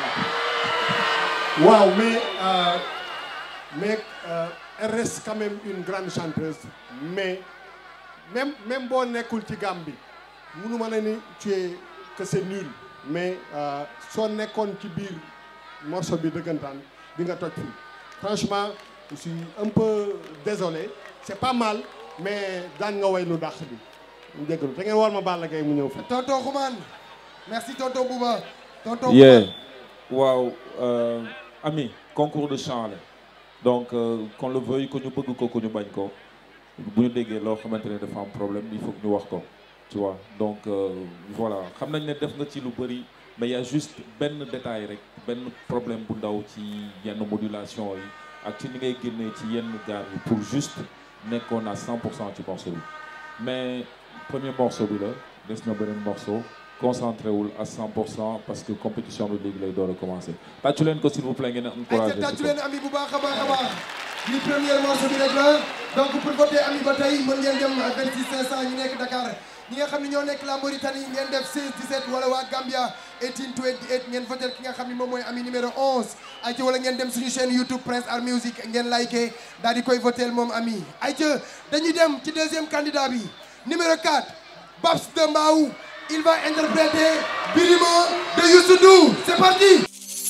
waaw mais euh, mais euh, elle reste quand même une grande chanteuse mais même même boo nekkul ci gamme bi munu ma ne ni tu es que c'est nul mais euh, soo nekkoon ci biir morceau bi dëggantaan di nga toj fii franchement je suis un peu désolé c'est pas mal mais daan nga way lu dàq bi mu jégalu da ngeen war ma Balla Gaye mu ñëw fi tonton Xuman merci tonton Bouba tonton yeah waaw euh, ami concours de chant la donc euh, qu'on le veuille que ñu bëgg ko que ñu bañ ko bu ñu déggee loo xamante ne dafa am problème il faut que ñu wax ko tu vois donc euh, voilà xam nañ ne def nga ci lu bëri mais y a juste benn détail rek benn problème bu ndaw ci yenn modulation yi ak ci ni ngay génnee ci yenn gaar yi pour juste nekkoon à 100 pour cent ci morceau bi mais premier morceau bi la des na beneen morceau concentré wul à 100 pour cent parce que compétition bi léegi lay door a commencé tàccu leen ko s'il vous plaît ngeen encouragé ayca tàccu leen ami bu baax a baax a baax li premier morceau bi rek la donc pour voter ami ba tey mën ngeen dem 26 500 ñi nekk Dakar ñi nga xam ne ñoo nekk la Mauritanie ngeen def 16 17 wala waa Gambia 18 28 ngeen voter ki nga xam ne moom mooy ami numéro 11 ayca wala ngeen dem suñu chaîne YouTube Prince Art Music ngeen liké daal di koy voter moom ami ayca dañuy dem ci deuxième candidat bi numéro 4 Babs de Mbaou il va interpréter Birima de Youssou Ndour c'est parti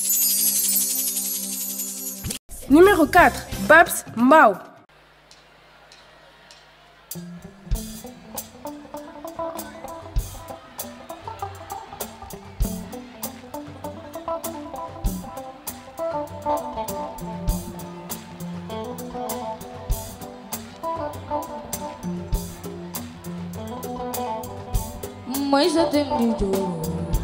Numéro 4, Babs Mbao. Mãe já tem de ouro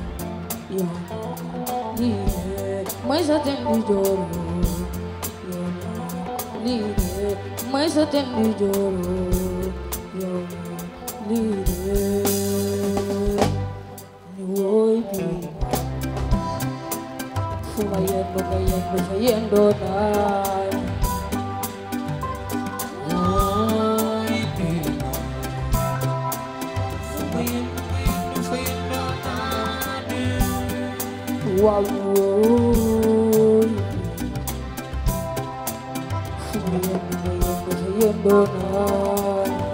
Mãe já tem de ouro Mãe já tem de ouro Oi, bi Fuma yendo, ga yendo, fa yendo na Oi, bi Fuma yendo, ga yendo, fa yendo na Wow, oi Fuma yendo, ga yendo, fa yendo na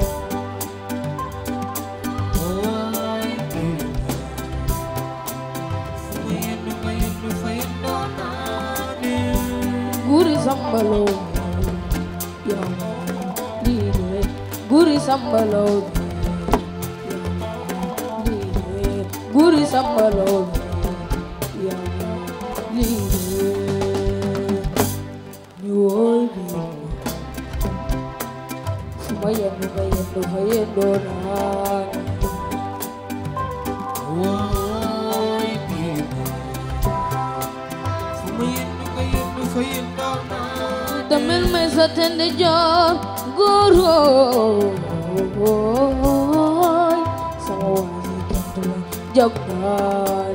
Oi, bi Fuma yendo, ga yendo, fa yendo na Guri sambalo Ya Lire Guri sambalo Lire Guri sambalo Ya Lire Ni oi bi Fuma yendo, ga yendo, fa yendo na Oi bi Tamil may sa tende jor guru Sama wali kentu jabal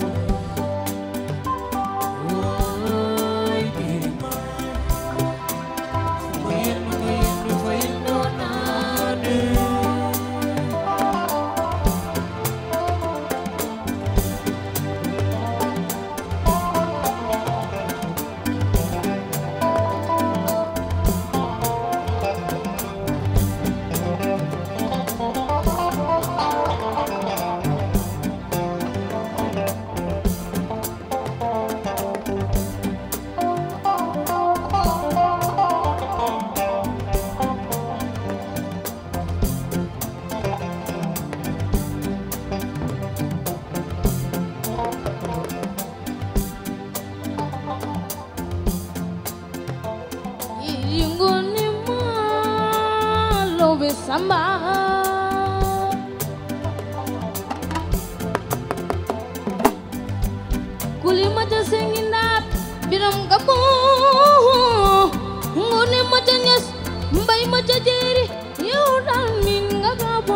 Yingoni ma lobe samba Kuli maja senginat biram kamu Ngoni maja nyas mbay maja jeri yaudan min gagabo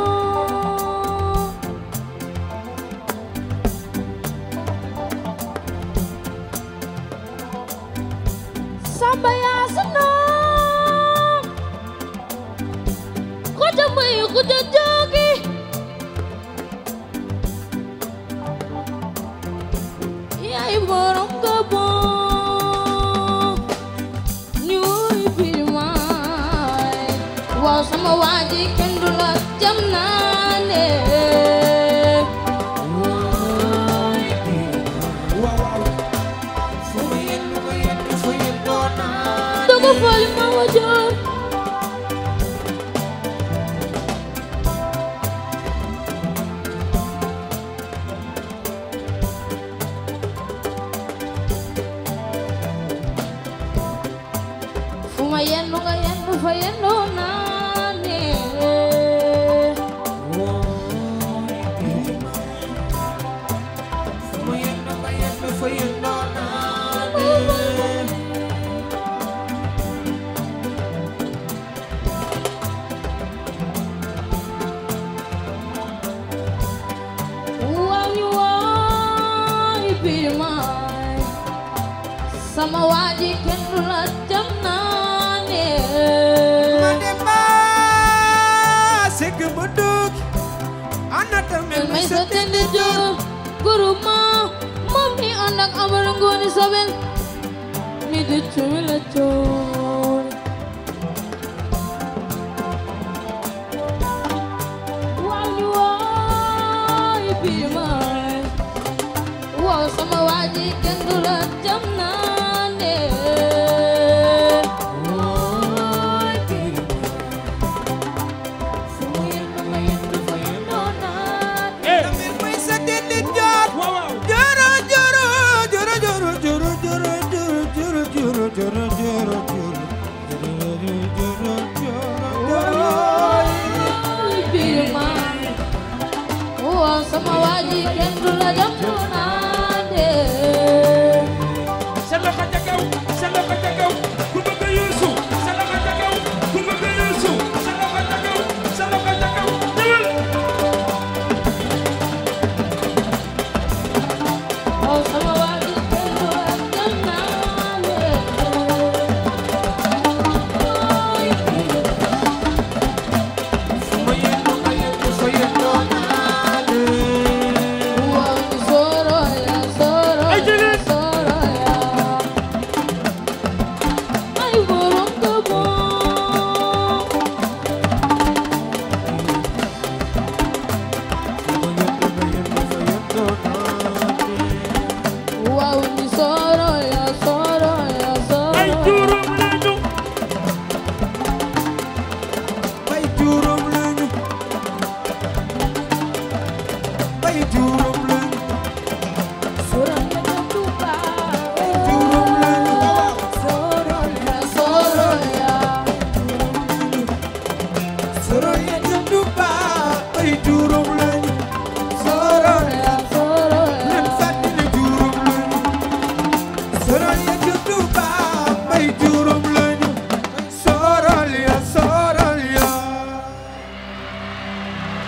Samba ya senang Kuda may kuda jogi Yai borong gabo Nyui pirmai Wow sama waji kendula jam nane Dogo fali ma wajar Fuma yendo ga yendo fa yendo nane Wangi wangi pirmai Sama waji kendula jam nane Mademba sek buduk anata mel May sa tende jor Guru ma Mami anak amar ngoni sabel Mi de chumila chor Wangi wangi pirmai Wow sama waji kendula jam nane Pirmai Wow sama waji kendula jam nane Sa loxo ca kaw sa loxo ca kaw ku bëgg Yuusu sa loxo ca kaw ku bëgg Yuusu sa loxo ca kaw sa loxo ca kaw ñëwal Wow sama waji kendula jam nane Wow ni soro ya soro ya soro ya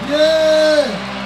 Yeah.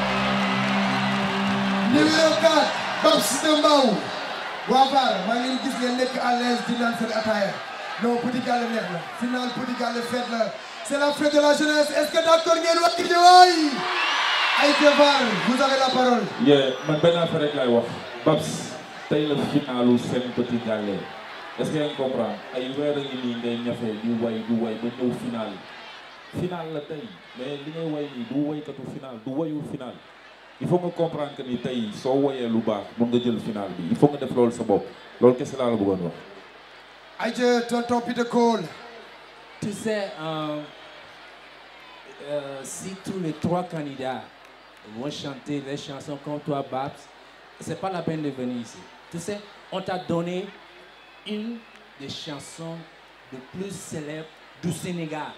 Numéro 4, Babs de Mbao. waa VAR maa ngi leen gis ngeen nekk à l'aise di naan seen ataaya non Petit Gallé neex na final Petit Gallé fête la c'est la fête de la jeunesse est-ce que d'accord ngeen wax ci waay ay VAR vous avez la parole. yee man benn affaire rek laay wax Babs tey la finalu seen Petit Gallé est-ce que yaa ngi comprendre ay weer a ngi nii ngay ñafe di way di way ba ñëw final final la tey mais li ngay way nii du waykatu final du wayu final il faut nga comprendre que ni tey soo woyee lu baax mun nga jël final bi il faut nga def loolu sa bopp loolu kese laa la bëggoon wax. ayca tonton Peter Cole. Tu sais, euh, euh, si tous les trois candidats vont chanter les chansons comme toi, Babs, c'est pas la peine de venir ici. Tu sais, on t'a donné une des chansons les plus célèbres du Sénégal.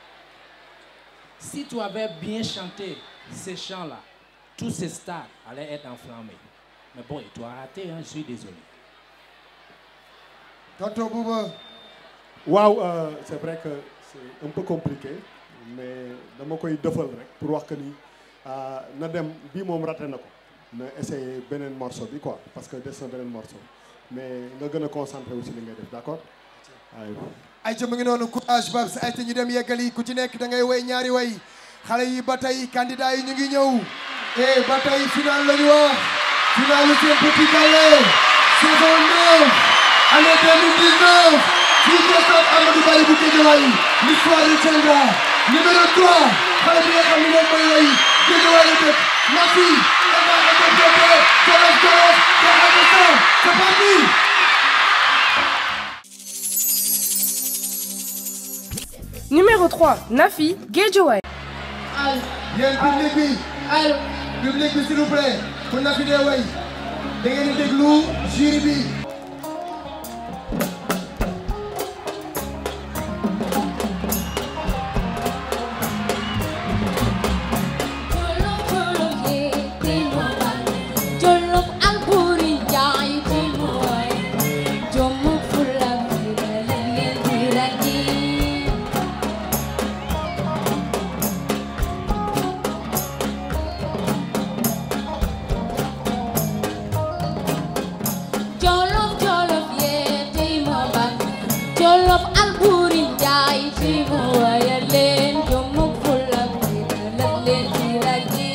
Si tu avais bien chanté ces chants-là, tous ces stars allaient être enflammés. Mais bon, tu as raté, hein, je suis désolé. tonton Bouba. waaw euh, c'est vrai que c'est un peu compliqué mais dama koy dëfal rek pour wax que ni ah, na dem bii moom raté na ko na essayer beneen morceau bi quoi parce que des na beneen morceau mais nga gën a concentré aussi li ngay def d'accord waaw. ayca mu ngi noonu courage Babs ayca ñu dem yeggali ku ci nekk da ngay way ñaari way xale yi ba tey candidat yi ñu ngi ñëw eh ba tey final la ñu wax final seen Petit Gallé saison 9 année 2019 fii ci stade Amadou Barry bu Guédiawaye l'histoire retiendra numéro 3 xale bi nga xam ne moom mooy way Guédiawaye la dëkk Nafi elle va interpréter Jolof Jolof de Aïssa c'est parti Numéro 3, Nafi Guédiawaye. yéen public bi allo public bi s'il vous plaît ku na fi dee way da ngeen di déglu jury bi Jolof Alboury Njaay ci mooy jommu fulla bi la leen di ràññi Jolof Jolof yee tey ma bak Jolof Alboury Njaay ci mooy leen jommu fulla bi la leen di ràññi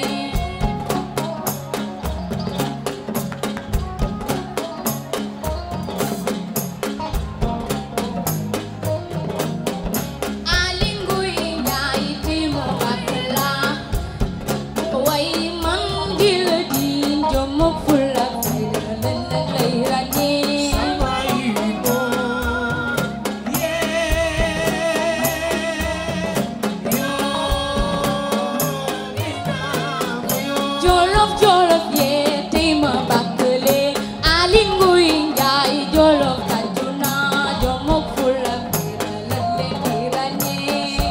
Alinguy Njaay ci mo bakla way man di la diin jom fulla fayda len lay ràññee Jolof Jolof yee tey ma bakkale Alinguy Njaay Jolof tajuna jom fulla fayda len lay ràññee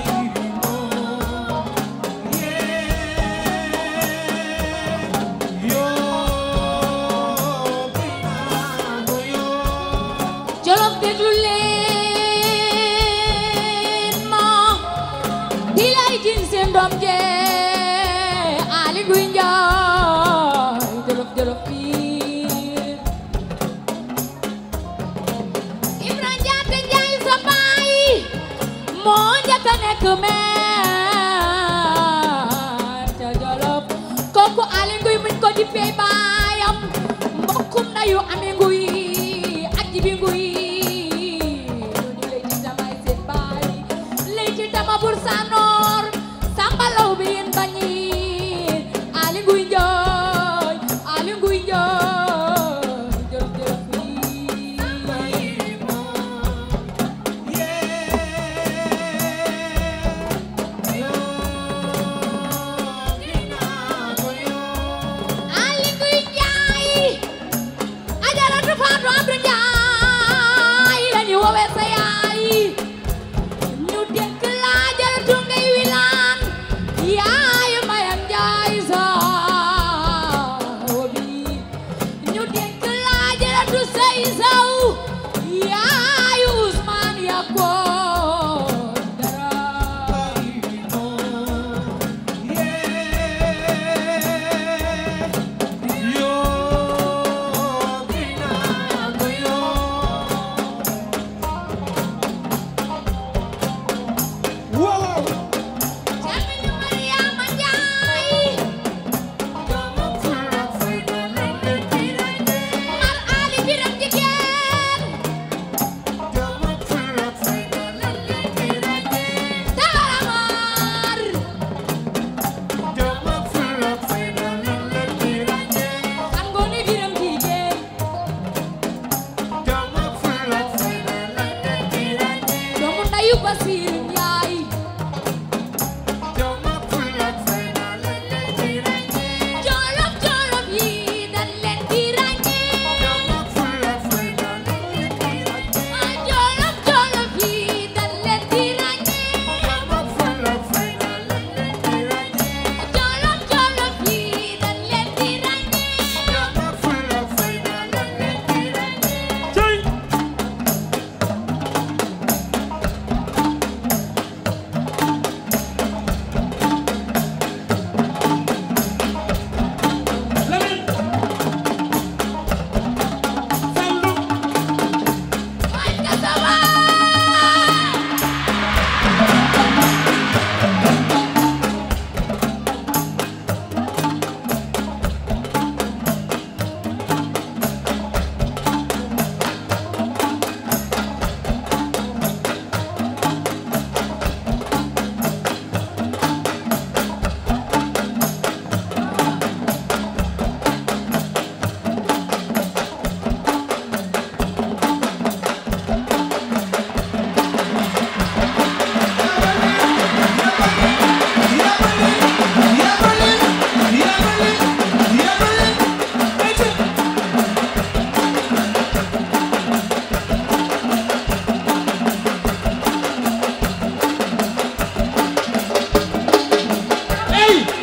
Jolof déglu leen ma di lay jin seen doom jee Ali Guy Njaay Jolof Jolof biir Ibra Njaate Njaay sa baay moo njëkk a nekk meer ca Jolof kooku Ali Nguy muñ ko di pey baayam mbokkum nayu Ami Nguy ak Jibi Nguy ñu lay ci damay seen baay lay ci dama bur sanoor Samba Law bi yéen bañi Ali Nguy Njaay Ali Nguy Njaay Jolof Jolof Ali Nguy Njaay Ajaratu Faatu Abdu Njaay lañu woowee sa yaay ñu dénk la Ajaratu ngay wilaan yaay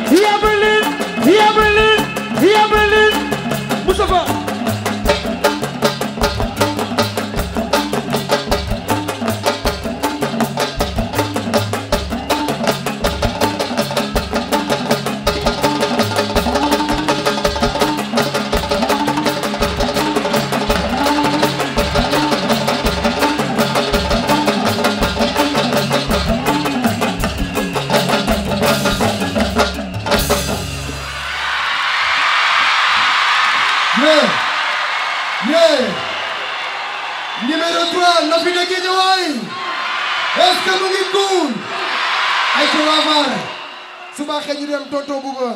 yabalin yabalin yabalin Moustapha Yeah. Yeah. Numéro 3, Nafi de Guédiawaye. Est-ce que mu ngi cool? ay ci waa Mar. su baaxee ñu dem tonton Bouba.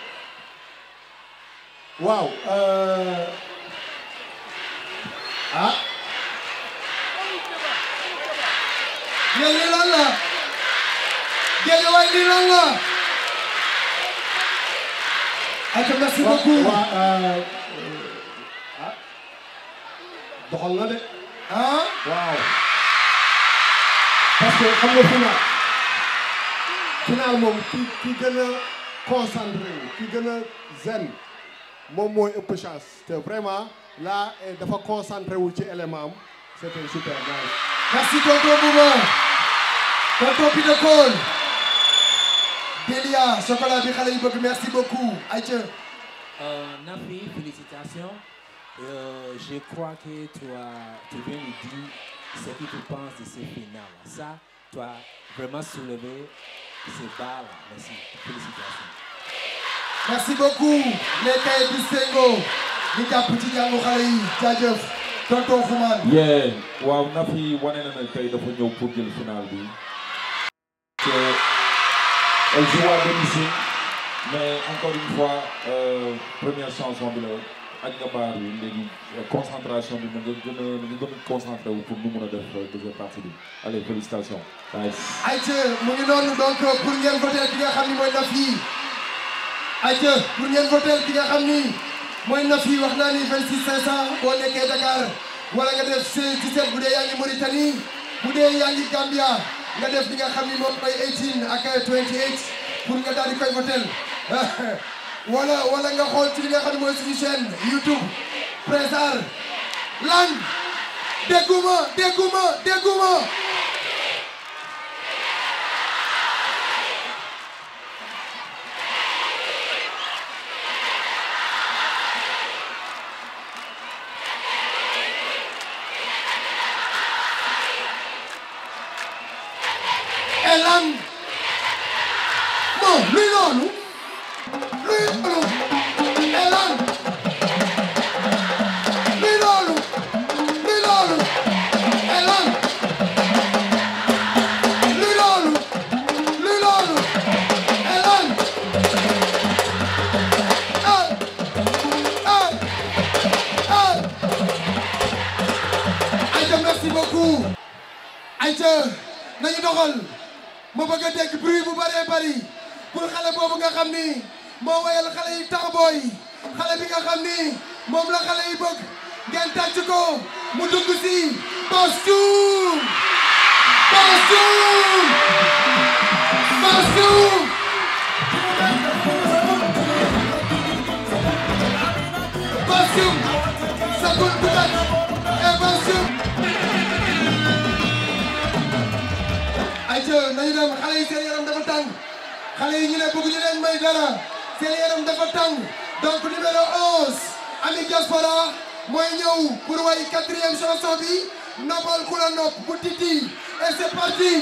waaw euh, ah yéen lii lan la. Guédiawaye lii lan la. ayca merci beaucoup. waa euh, ah doxal na de. ah. waaw. parce que xam nga final. final moom ki ki gën a concentré wu ki gën a zen moom mooy ëpp chance te vraiment là eh, dafa concentré wu ci élément am c'était super nice. merci tonton Bouba. tonton Pina Cole. Delia chocolat bi xale yi bëgg merci beaucoup ayca. Euh, Nafi, félicitations. Euh, je crois que tu, as, tu viens nous dire ce que tu penses de ce final. Ça, tu as vraiment soulevé ces barres. Merci. Félicitations. merci beaucoup les kay distingo ñu jàpp ci jàngu xale yi jaajëf tonton Xuman. yeah waaw Nafi wane na ne tey dafa ñëw pour jël final bi. que elle joue à domicile mais encore une fois euh, première chanson bi la ak nga baar bi léegi concentration bi na nga gën a na nga gën a concentré wu pour nu mun a def deuxième partie bi allez félicitations. nice. ayca mu ngi noonu donc pour ngeen voter ki nga xam ni mooy Nafi ayca pour ngeen voter ki nga xam ni mooy Nafi wax naa ni 26 500 boo nekkee Dakar wala nga def 17 bu dee yaa ngi Mauritanie bu dee yaa ngi Gambia nga def li nga xam ni moom mooy 18 ak 28 pour nga daal di koy voter wala wala nga xool ci li nga xam ni mooy suñu chaîne YouTube Prince Art lan dégguma dégguma dégguma Elan bon luy loolu luy loolu Elan luy loolu luy loolu Elan luy loolu luy loolu Elan ah ah ah Aïcha merci beaucoup Aïcha nañu doxal ma bëgg a dégg bruit bu bëree bëri pour xale boobu nga xam ni moo wayal xale yi taxabooy xale bi nga xam ni moom la xale yi bëgg ngeen tàcc ko mu dugg si Bassoum Bassoum Bassoum Bassoum Sakoun Bougat et Bassoum ayca nañu dem xale yi seen yaram dafa tàng xale yi ñu ne bëgg ñu leen may dara seen yaram dafa tàng donc numéro 11 Ami Diaspora mooy ñëw pour way quatrième chanson bi noppal ku la nopp bu titi et c'est parti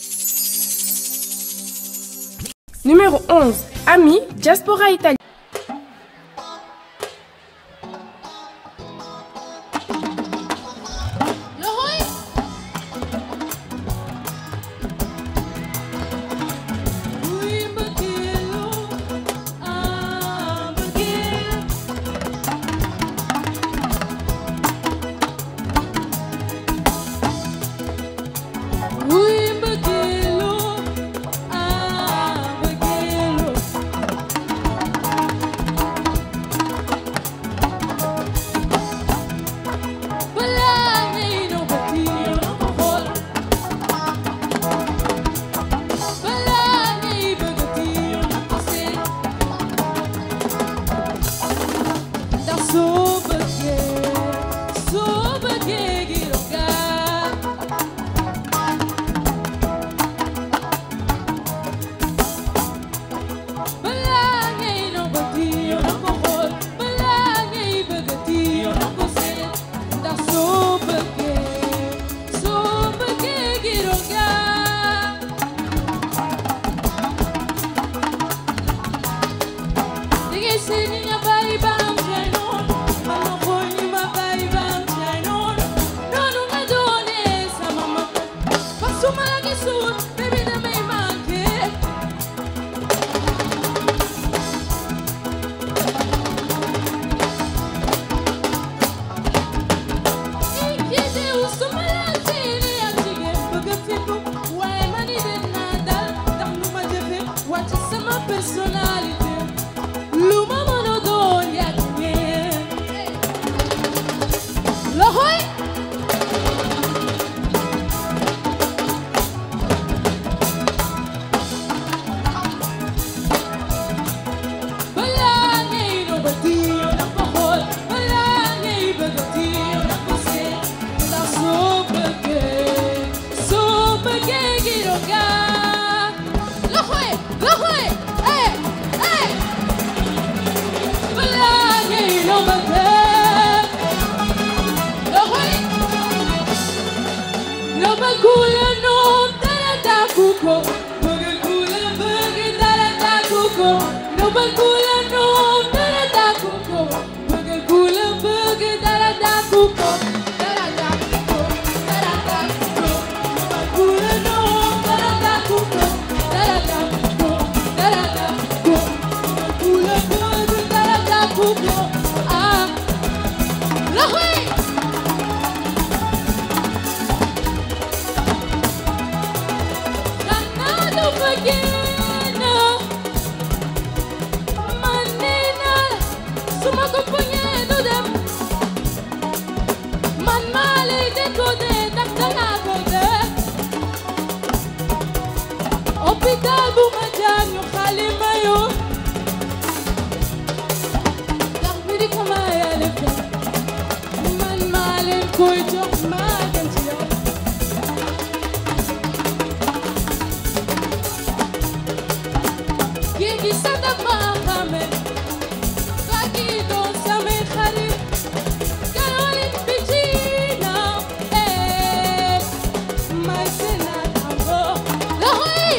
Numéro 11. Ami, Diaspora Italie. loxoy wuy mbëggeelu ah mbëggeel wuy mbëggeelu ah mbëggeelu Nigga singing your body bound, shine on. I'm a boy in my body bound, shine on. No, no, no, don't it, some mama. Pasuma like a suit, baby, the main monkey. Personality, luma monodon yakne. Lahoy. Balangay no batiyo ng pahol Balangay bagatiyo ng pase Na supagay Supagay giroga Lahoy! Lahoy! Eh! Eh! Balangay no bagay Lahoy! No bagula no Tarataku ko Bagagula bagay tarataku ko No bagula no Tarataku ko Bagagula bagay tarataku ko Tarataku ko Tarataku ko No bagula no Tarataku ko Tarataku ko Tarataku ko No bagula bagay tarataku ko Ah Lahoy! Ganado pagina Manina Sumakumpanyado dem Man mali de kode Takdanga kode Hospital bumadyan yung kalimayo Takbiri kumaya lefya Man malin ko'y jok magantiyo Gigi sada maakame Lagi doon sa may hari Caroline Picina Eh May senatamo Lahoy!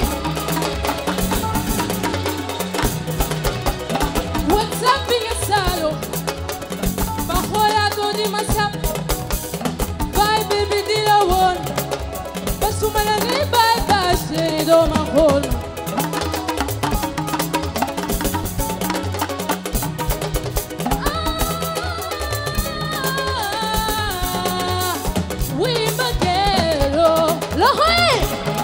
What's up, pingasalo? Bakolado di masap Bye, baby, di lawon Basumalangay, bye, bye, sinido mahol Wimbagero Lahoy!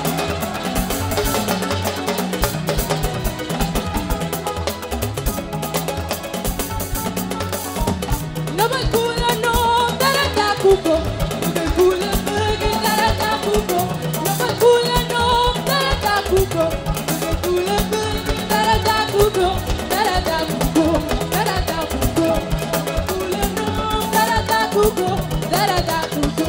Nabagkula no Taratakuko Nabagkula bagi Taratakuko Nabagkula no Taratakuko Nabagkula bagi Taratakuko Taratakuko Taratakuko Nabagkula no Taratakuko Taratakuko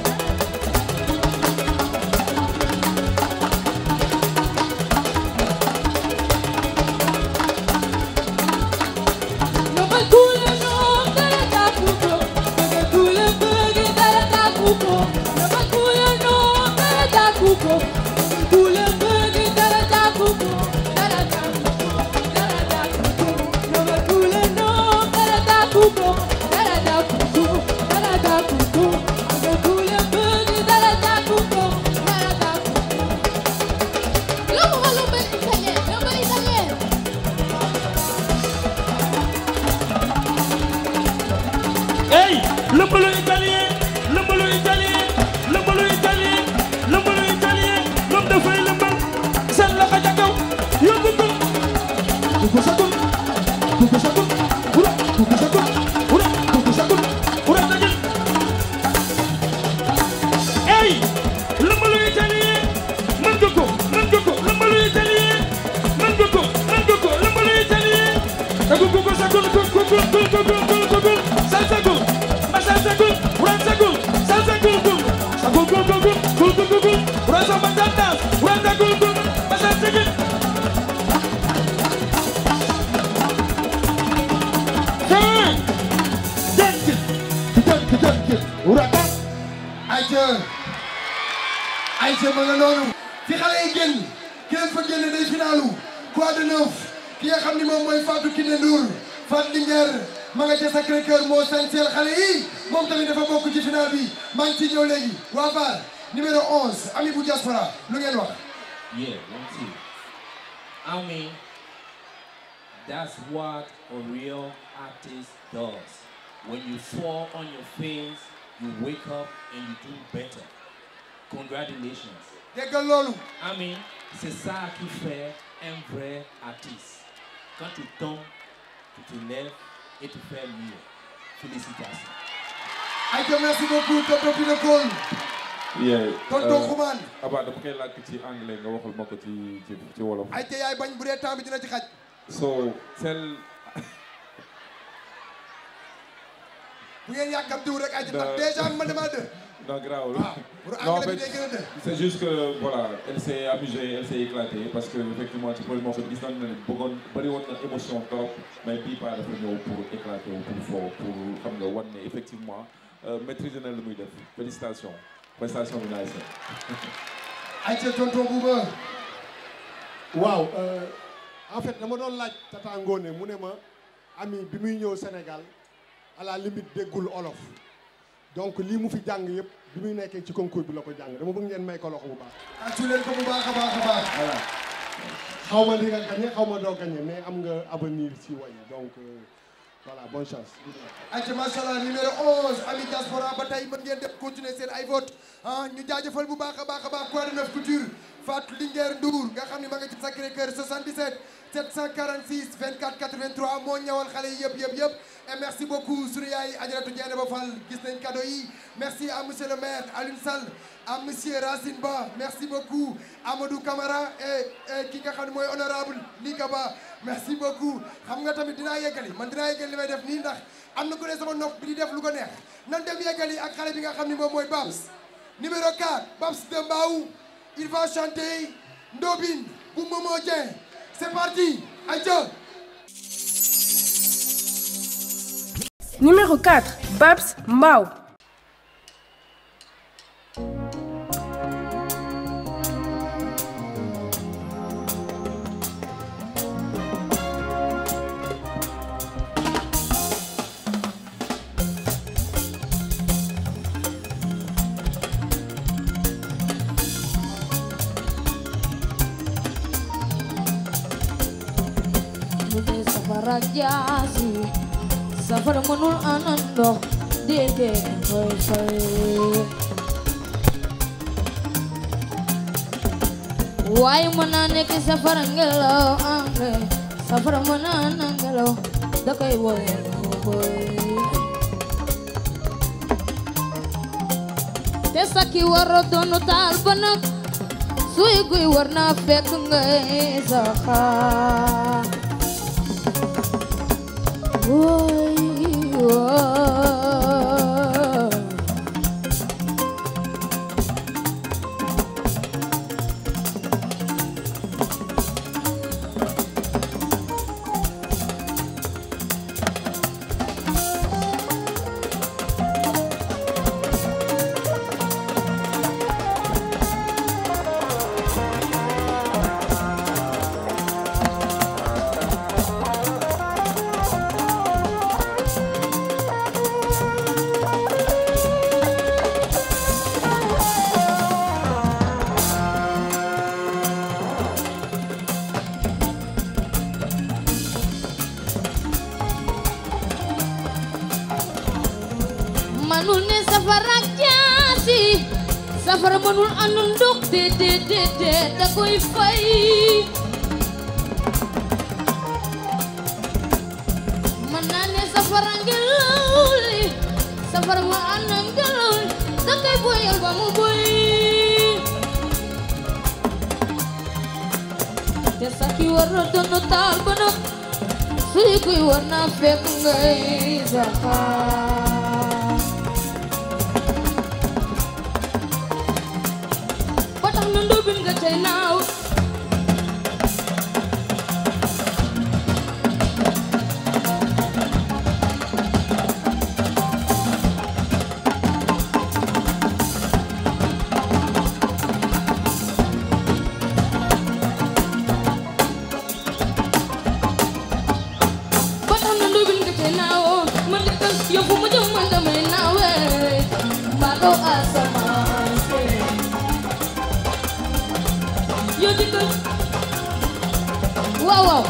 Nabagkula no Taratakuko Nabagkula bagi Taratakuko Nabagkula no Taratakuko Nabagkula bagi Taratakuko Taratakuko Taratakuko Nabagkula no Taratakuko Taratakuko Taratakuko Nabagkula bagi Taratakuko Taratakuko Lumba lumba italien lumba italien Hey, lëmbalu italien lëmbalu italien lëmbalu italien lëmbalu italien moom dafay lëmbal seen loxo ca kaw yóbbu ko kuku sakul kuku sakul ura kuku sakul ura kuku sakul ura tajul hey lëmbalu italien mën nga ko mën nga ko lëmbalu italien mën nga ko mën nga ko lëmbalu italien kuku kuku sakul kuku kuku kuku kuku kuku salsagul ma salsagul ura sagul salsagul gul sagul gul gul gul gul gul gul gul ura sa ma tantas ura sagul gul ma salsagul Hey! Dëkk dëkk dëkk ura ka ayca ayca ma nga noonu fi xale yi génn ki leen fa génne day finalu quoi de neuf ki nga xam ni moom mooy Fatou Kiné Ndour Fatou Linguère ma nga ca Sacré-Cœur moo sañseel xale yi moom tamit dafa bokk ci final bi maa ngi ciy ñëw léegi waa VAR numéro 11 ami bu diaspora lu ngeen wax Yeah, one, two. I mean, that's what a real artist does. When you fall on your face, you wake up and you do better. Congratulations. déggal loolu I mean, c'est ça qui fait un vrai artiste. Quand tu tombes, tu te lèves et tu fais mieux. Félicitations. ayca merci beaucoup tonton Pino Cole Yeah. tonton euh, Xuman Abba dama koy làkk ci anglais nga waxal ma ko ci ci ci wolof. ayca yaay bañ bu dee temps bi dina ci xaj So celle bu ngeen yàkkamtiwul rek ayca ndax Da- déjà man dama dë non grawul. pour Non, en anglais bi fait, day gën a dë c'est juste que voilà elle s'est amusée elle s'est éclatée parce que effectivement ci premier morceau bi gis nañu ne bëggoon bëri woon na émotion trop mais bii pas dafa ñëw pour éclater wu pour foo pour xam nga wan ne effectivement euh, maîtriser na lu muy def félicitations prestation bi nice na. ayca tonton Bouba waaw euh, en fait dama doon laaj Tata Ngone mu ne ma ami bi muy ñëw Sénégal à la limite déggul olof donc lii mu fi jàng yëpp bi muy nekkee ci concours bi la ko jàng dama bëgg ngeen may ko loxo bu baax. tàccu leen ko bu baax a baax a baax voilà xaw ma di nga gagné xaw ma doo gagné mais am nga avenir si way donc euh, voilà bonne chance. ayca macha allah numéro 11 ami diaspora ba tey mën ngeen def continuer seen ay vote ah ñu jaajëfal bu baax a baax a baax Croix de Neuf Couture Fatou Linguère Ndour nga xam ne ma nga ci Sacré Cœur 77 746 24 83 moo ñëwal xale yi yëpp yëpp yëpp et merci beaucoup sunu yaay Adjaratou Diène Ba Fall gis nañ cadeau yi merci à monsieur le maire Alioune Sall à monsieur Racine Ba merci beaucoup Amadou Camara et et ki nga xam ne mooy honorable Lika Ba merci beaucoup xam nga tamit dinaa yeggali man dinaa yeggali li may def nii ndax am na ku ne sama nopp bi di def lu ko neex nan dem yeggali ak xale bi nga xam ne moom mooy Babs numéro 4 Babs de Mbaou il va chanter Ndobin bu Momo Dieng c'est parti aïcha Numéro 4, Babs Mbao. mu ne safara jaasi safara mënul anan ndox déedéet koy fay waaye mën naa nekk safara ngelaw ande safara mën naa na ngelaw da koy boy boy te sakki war a doonu taal ba nag suy guy war naa fekk ngay saxaar woy woy manul ne safara ak jaasi safara manul anu ndox de de de de da koy fay man naa ne safara ngelaw li safara ma ana ngelaw li da koy boyal ba mu boy te sakki war na doon taal ba nag suy kuy war naa fekk ngay saxaar ba tax na ndóobin nga cay naaw kaw asamaan si yow dikkal waaw waaw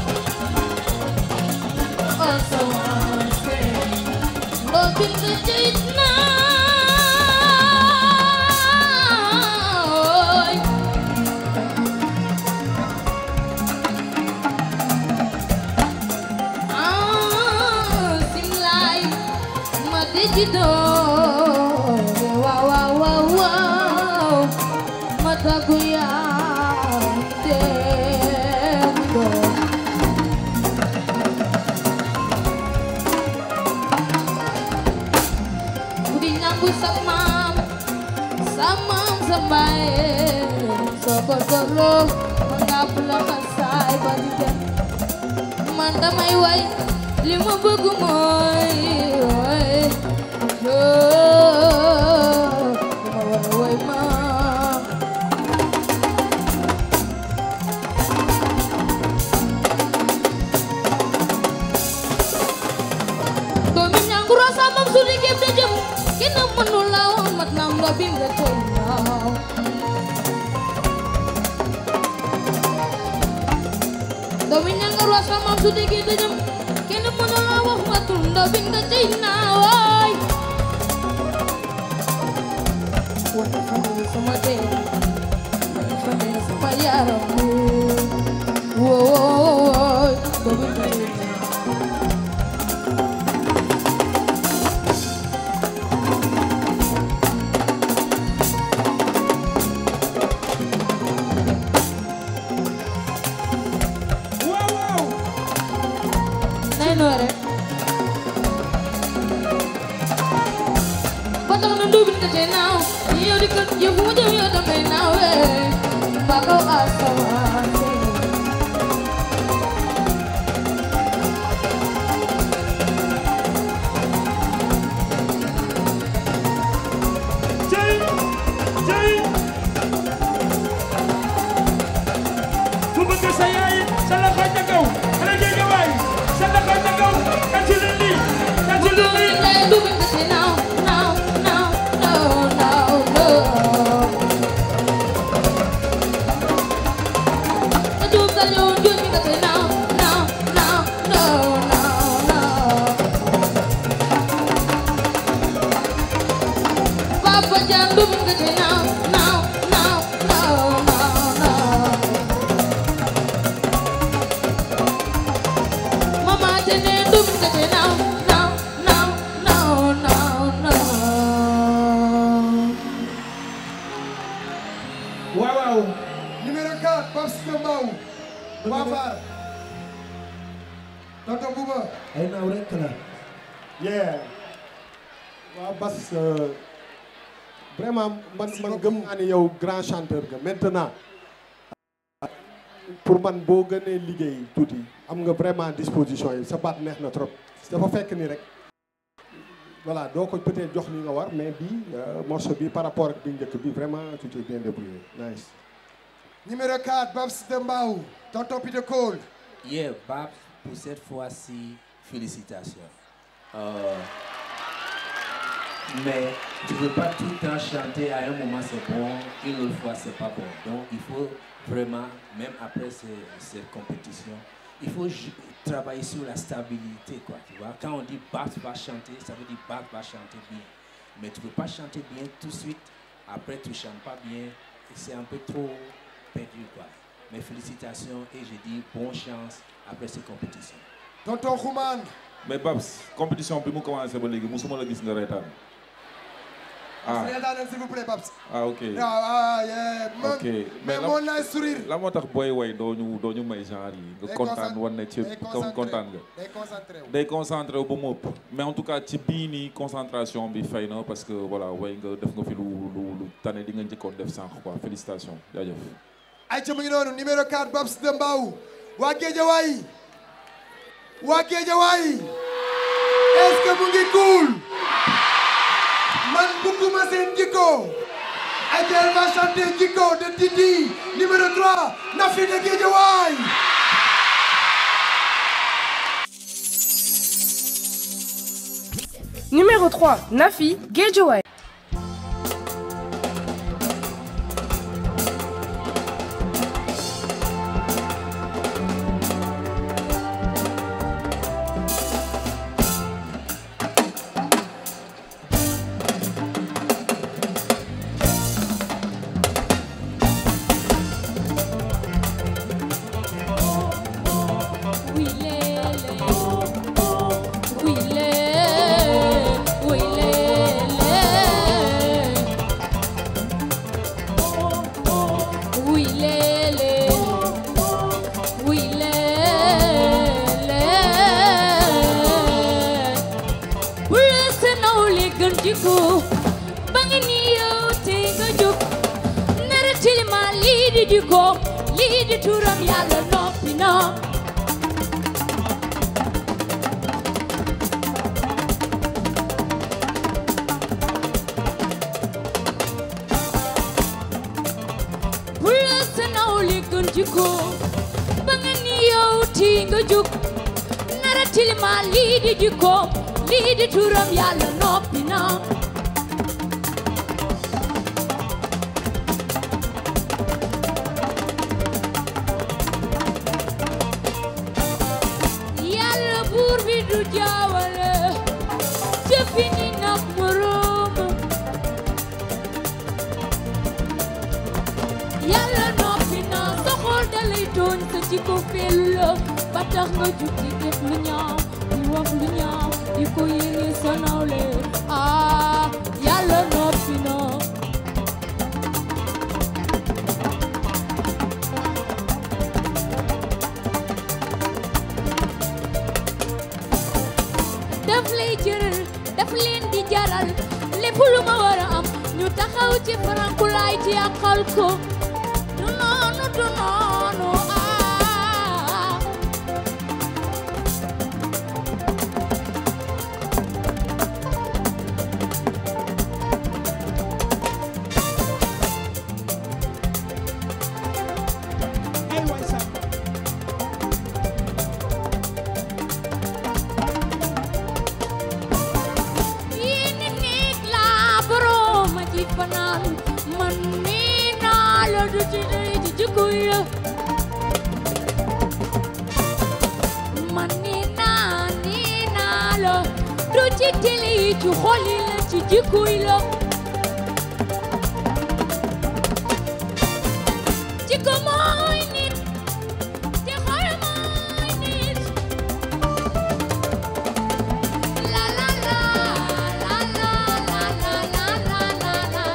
asamaan si loo bind jëyit naay ah simlaay ma dejidoo waaw waaw waaw waaw ma tàggu yaa dem doo bu di ñangu sa maam sa maam sa baay soo ko soxloo ma ngàpp la xasaay ba di dem man damay way li ma bëgg mooy way yoo ma war a way ma doomi ñanguro sa mam su liggéey da jëm kenn mënu la woon mat na nga bind tey naaw doomi ñanguro sa mam su liggéey da jëm kenn mënu la wax matul nga bind tey naaw waay wata famille sama dee wata famille sama yaram wooy doomi tey nay noore ba tax na ndóobin ka tey naaw yow di kat yow fu mu jëm yow damay naaw eh ba kaw asamaan si Jay, Jay. Ku bëgg sa yaay sa loxo ca kaw xale jege waay sa loxo ca kaw tàccu leen lii tàccu leen lii. lay ndóobin ka tey naaw naaw naaw naaw naaw naaw ka juum sa ñëw ndóobin ka tey naaw naaw naaw naaw naaw naaw Papa Jam ndóobin ka tey naaw naaw naaw naaw naaw naaw Mama Tene ndóobin ka tey naaw naaw naaw naaw naaw naaw waaw waaw numéro 4 Babs Mbaw Wafar tonton Bouba ay naaw rek la yeah waaw Bas euh, vraiment man man gëm naa ni yow grand chanteur nga maintenant pour man boo gënee liggéey tuuti am nga vraiment disposition yi sa baat neex na trop dafa fekk ni rek voilà doo ko peut-être jox li nga war mais bii euh, morceau bi par rapport ak bi njëkk bi vraiment tu t'es bien débrouillé nice numéro 4 Babs de Mbaw tonton Peter Cole Yeah, Babs, pour cette fois-ci, félicitations. Euh, mais tu ne peux pas tout le temps chanter, à un moment c'est bon, une autre fois c'est pas bon. Donc il faut vraiment, même après ces, ces compétitions, il faut ju- travailler sur la stabilité. Quoi, tu vois? Quand on dit Babs va chanter, ça veut dire Babs va chanter bien. Mais tu ne peux pas chanter bien tout de suite, après tu ne chantes pas bien, et c'est un peu trop perdu. Quoi. Mes félicitations et je dis bonne chance après ces compétitions. tonton Xuman mais Babs compétition bi mu commencé ba léegi musuma la gis nga reetaan ah reetaanal s'il vous plaît Babs ah ok ah ah yeah man ok mais la- mon nice sourire la moo tax booy way doo ñu doo ñu may genre yi nga Day kontaan concent- wan ne ci day comme concentré kontaan wu. nga day concentré wu. day concentré wu ba mu ëpp mais en tout cas ci bii nii concentration bi fay na parce que voilà way nga def nga fi lu lu lu tane di nga njëkkoon def sànq quoi félicitations jaajëf ay ca mu ngi noonu numéro 4 Babs de Mbaw waa Géejawaay waa Géejawaay est-ce que mu ngi cool man bugguma seen jikko ay ca elle va chanter jikko de Titi numéro 3 Nafi de Géejawaay Numéro 3, Nafi Gejaway. jikko ba nga ni yow te nga jóg nara tilima lii di jikko lii di turam yàlla noppi na Pula sa nawle gën jikko ba nga ni yow ti nga jóg nara tilima lii di jikko lii di turam yàlla noppi na yàlla buur bi du jaawale jëfi ni nag moroom yàlla noppi na sa xol dalay tooñ sa jikko feelu la ba tax nga jug di def lu ñaaw di wax lu ñaaw di ko yéene sa nawle ah yàlla noppi na daf lay jëral daf leen di jaral lépp lu ma war a am ñu taxaw ci farankulaay ci yàqal ko du noonu du noonu ah yéene néeg laa borom ma ci fanaan man nii naa la du ci ci jikko ya man nii naa nii naa la du ci télé yi ci xol yi la ci jikko yi la jikko mooy nit te xol mooy nit la la la la la la la la la la la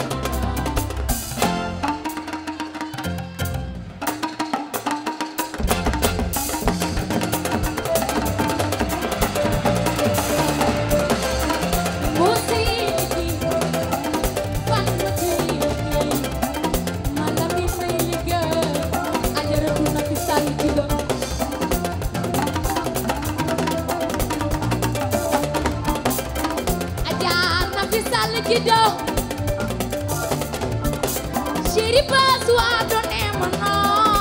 Chéri pasu adone mana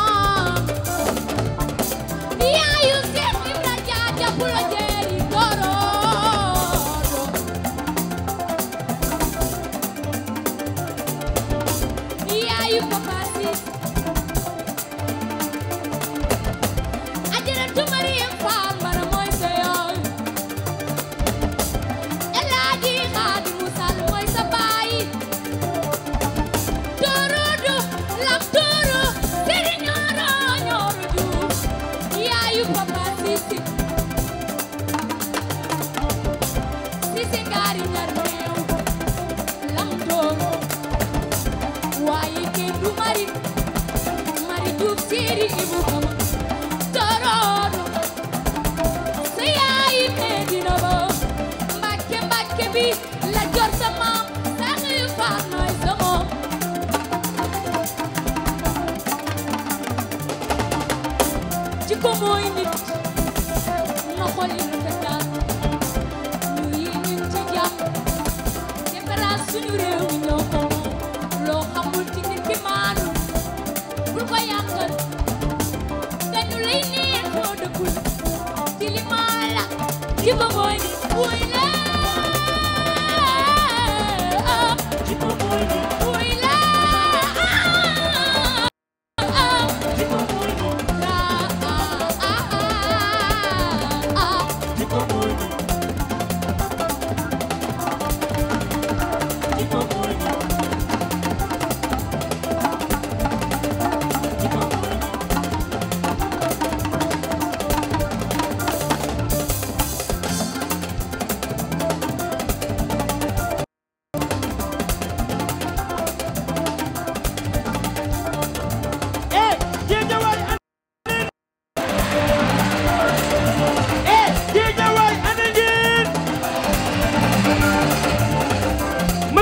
Yaayu Seex Ibra Jaaja Pulo Jeeri Gorodo Yaayu Papa Sis Ajaratu Mariam Faal Mara mooy sa yaay Elaaji Xaadimu Sall mooy sa baay Torodo lam toro seri ñoro ñoro juuf yaayu papa sisi sisi ngaari ñar meew lam toro waaye kenn du mari mari juuf seri ibu kama torodo sa yaayi Medina ba Mbàkke Mbàkke bi la jor sa maam sax yu faat nooy sa moom jikko mooy nit na xol yi rafetal ñu yéene ci jàmm defaraat suñu réew mi ñoo ko moom loo xamul ci nit ki maanu bul ko yàqal dañu lay neen foo dëkkul ci li maa la jikko mooy nit wuy la jikko mooy nit wuy la jikko mooy nit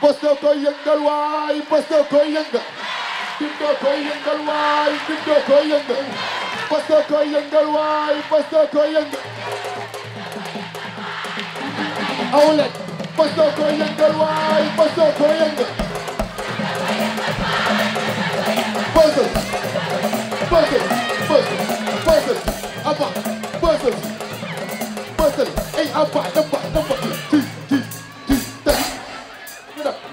bës doo koy yëngal waay bës doo koy yëngal dim doo koy yëngal waay dim doo koy yëngal bës doo koy yëngal waay bës doo koy yëngal awlet bës doo koy yëngal waay bës doo koy yëngal bësël bësël bësël bësël aba bësël bësël ay aba damba damba ti ti ti ta ñu def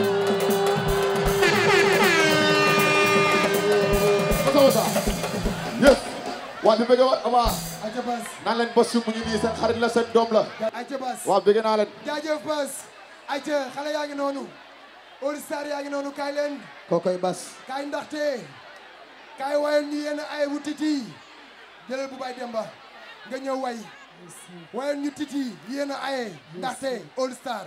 woo wasa yes waa di bëgg waat aba Aja Bas naan leen bës mu ngi nii seen xarit la seen doom la Aja Bas waa bëgg naa leen jaajëf Bas ayca xale yaa ngi noonu All Star yaa ngi noonu kaay leen kookoy bas kaay ndaxte kaay wayoon ñu yenn ay wu titi jëlal bu bay demba nga ñëw way wayoon ñu titi yéen a aye ndaxte All Star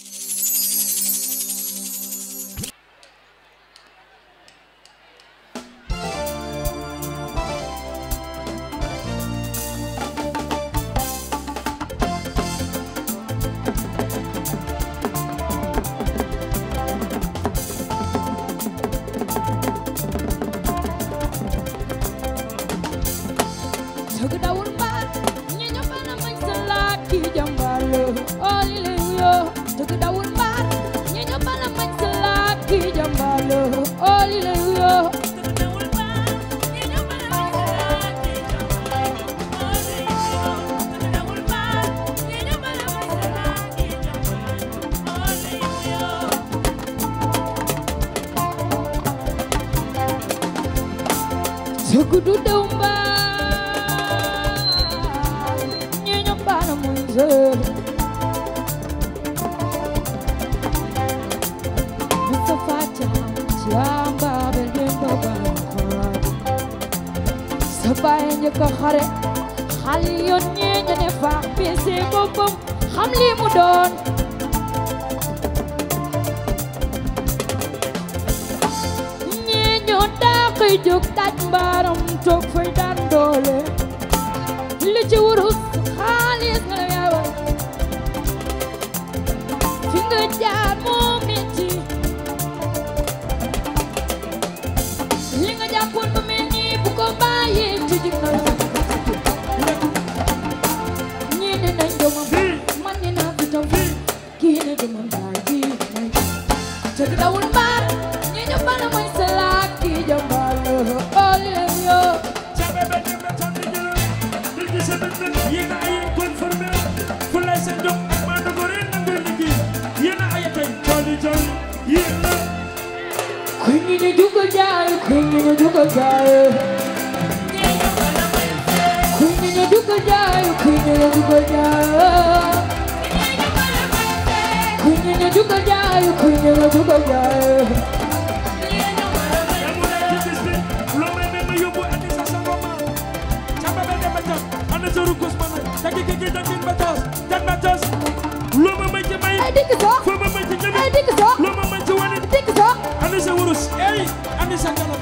Sogo dawul mbaat ñi ñoo bana mañ sa laat ki jàmbale oli le yo Sogo dawul mbaat ñi ñoo bana mañ sa laat ki jàmbale oli le yo Sogo du daw mbaat ñi ñoo bana mañ sa Mustafa Jam Jamba bel dem do ban sa baay njëkk a xare xale yoon ñee ña ne faax pese boppam xam li mu doon ñee ñoo daaxi jóg daj mbaaram toog fay daan doole li ci wurus xaalis nga yaawal fi nga jaar moo metti li nga jàppoon ba mel nii bu ko bàyyee ci jig na la ñii ne nañ doomam man ne naa fi taw kii ne doomam baay ji may jëg dawul mbaar ñi ñu bala mooy salaat kii jàmbaar la oli leen yoo yéen a ay conformé fu lay seen jóg maa dogo ren na nga liggéey yéen a ay tey jolli jolli yéen la kuy ñi ñu jugal jaay kuy ñi ñu jugal jaay kuy ñi ñu jugal jaay kuy ñi ñu jugal jaay kuy ñi ñu jugal jaay kuy ñi ñu jugal jaay loo may may ma yóbbu andi sa sa ngoma camba be dem ba tas ana sa rukus ma nag dagi gigi dagi ba tas jag ba tas loo ma may ci may ay dikk so foo ma may ci ñebe ay dikk so loo ma may ci wane dikk so ana sa wurus ey andi sa kanam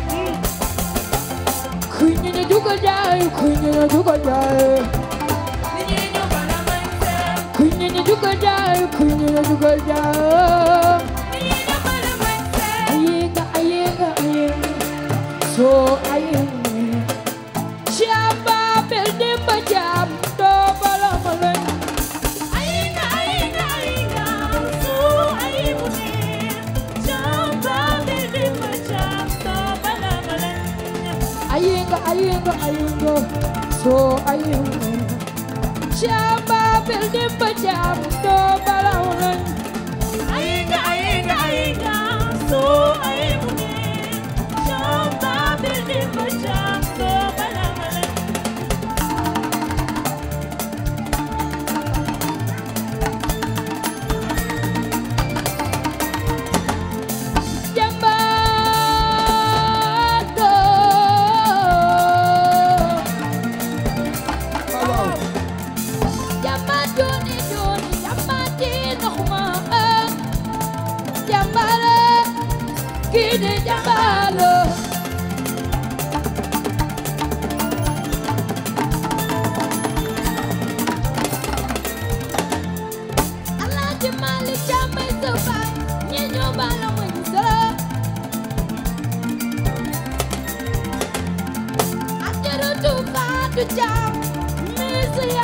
kuy ñi ñu jugal jaay kuy ñi ñu jugal jaay kuy ñi ñu jugal jaay kuy ñi ñu jugal jaay ayenga ayenga ayenga so ayenga Chamba bel demba jam do bala malen ayenga ayenga ayenga so ayenga Chamba bel demba jam do bala malen ayenga ayenga ayenga so ayenga Chamba bel demba jam do bala malen ayenga ayenga ayenga so ayenga Chamba bel demba jam do bala malen Jambato Jambat joni joni jambati noxuma Jambale kini jambalo Alaaji Malik Jamay sa baay ñi ñu ju jaam misia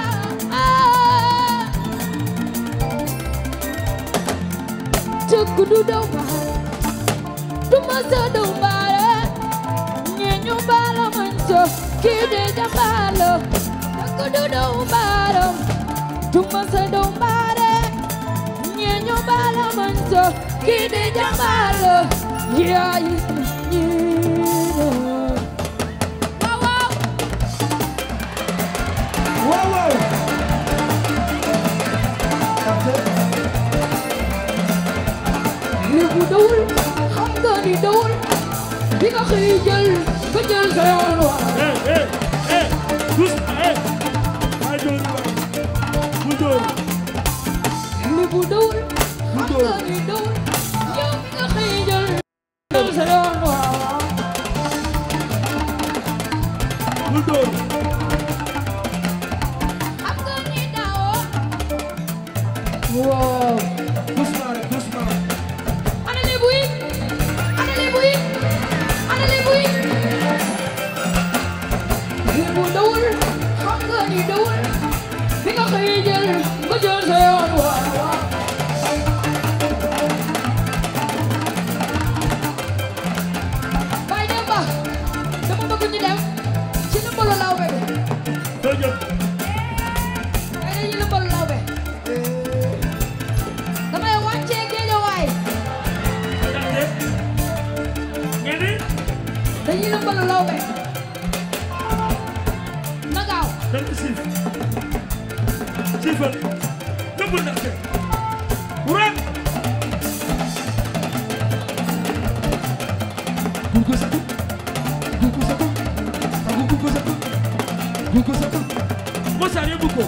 Cëkk du daw baare du mësa daw baare ñi ñu baala mañ so kii de jambaalo Cëkk du daw baare du mësa daw baare ñi ñu baala mañ so kii de jambaalo yaay ñi waaw waaw waaw waaw li bu dawul xam nga ni dawul di nga xëy jël nga jël sa yoon wa li bu dawul xam nga ni dawul yow di nga xëy jël jël sa yoon wa xam nga ni daawoo waaw doucement rek doucement ana li buy ana li buy ana li buy li bu dawul xam nga ni dawul bi nga xëy jël nga jël sa yoon wa Baye Demba dama bëgg ñu dem ci lëmbalu lawbe bi ay dañuy lëmbalu lawbe damay wàccee géejawaay dañuy lëmbalu lawbe na gaaw Mosari Buko.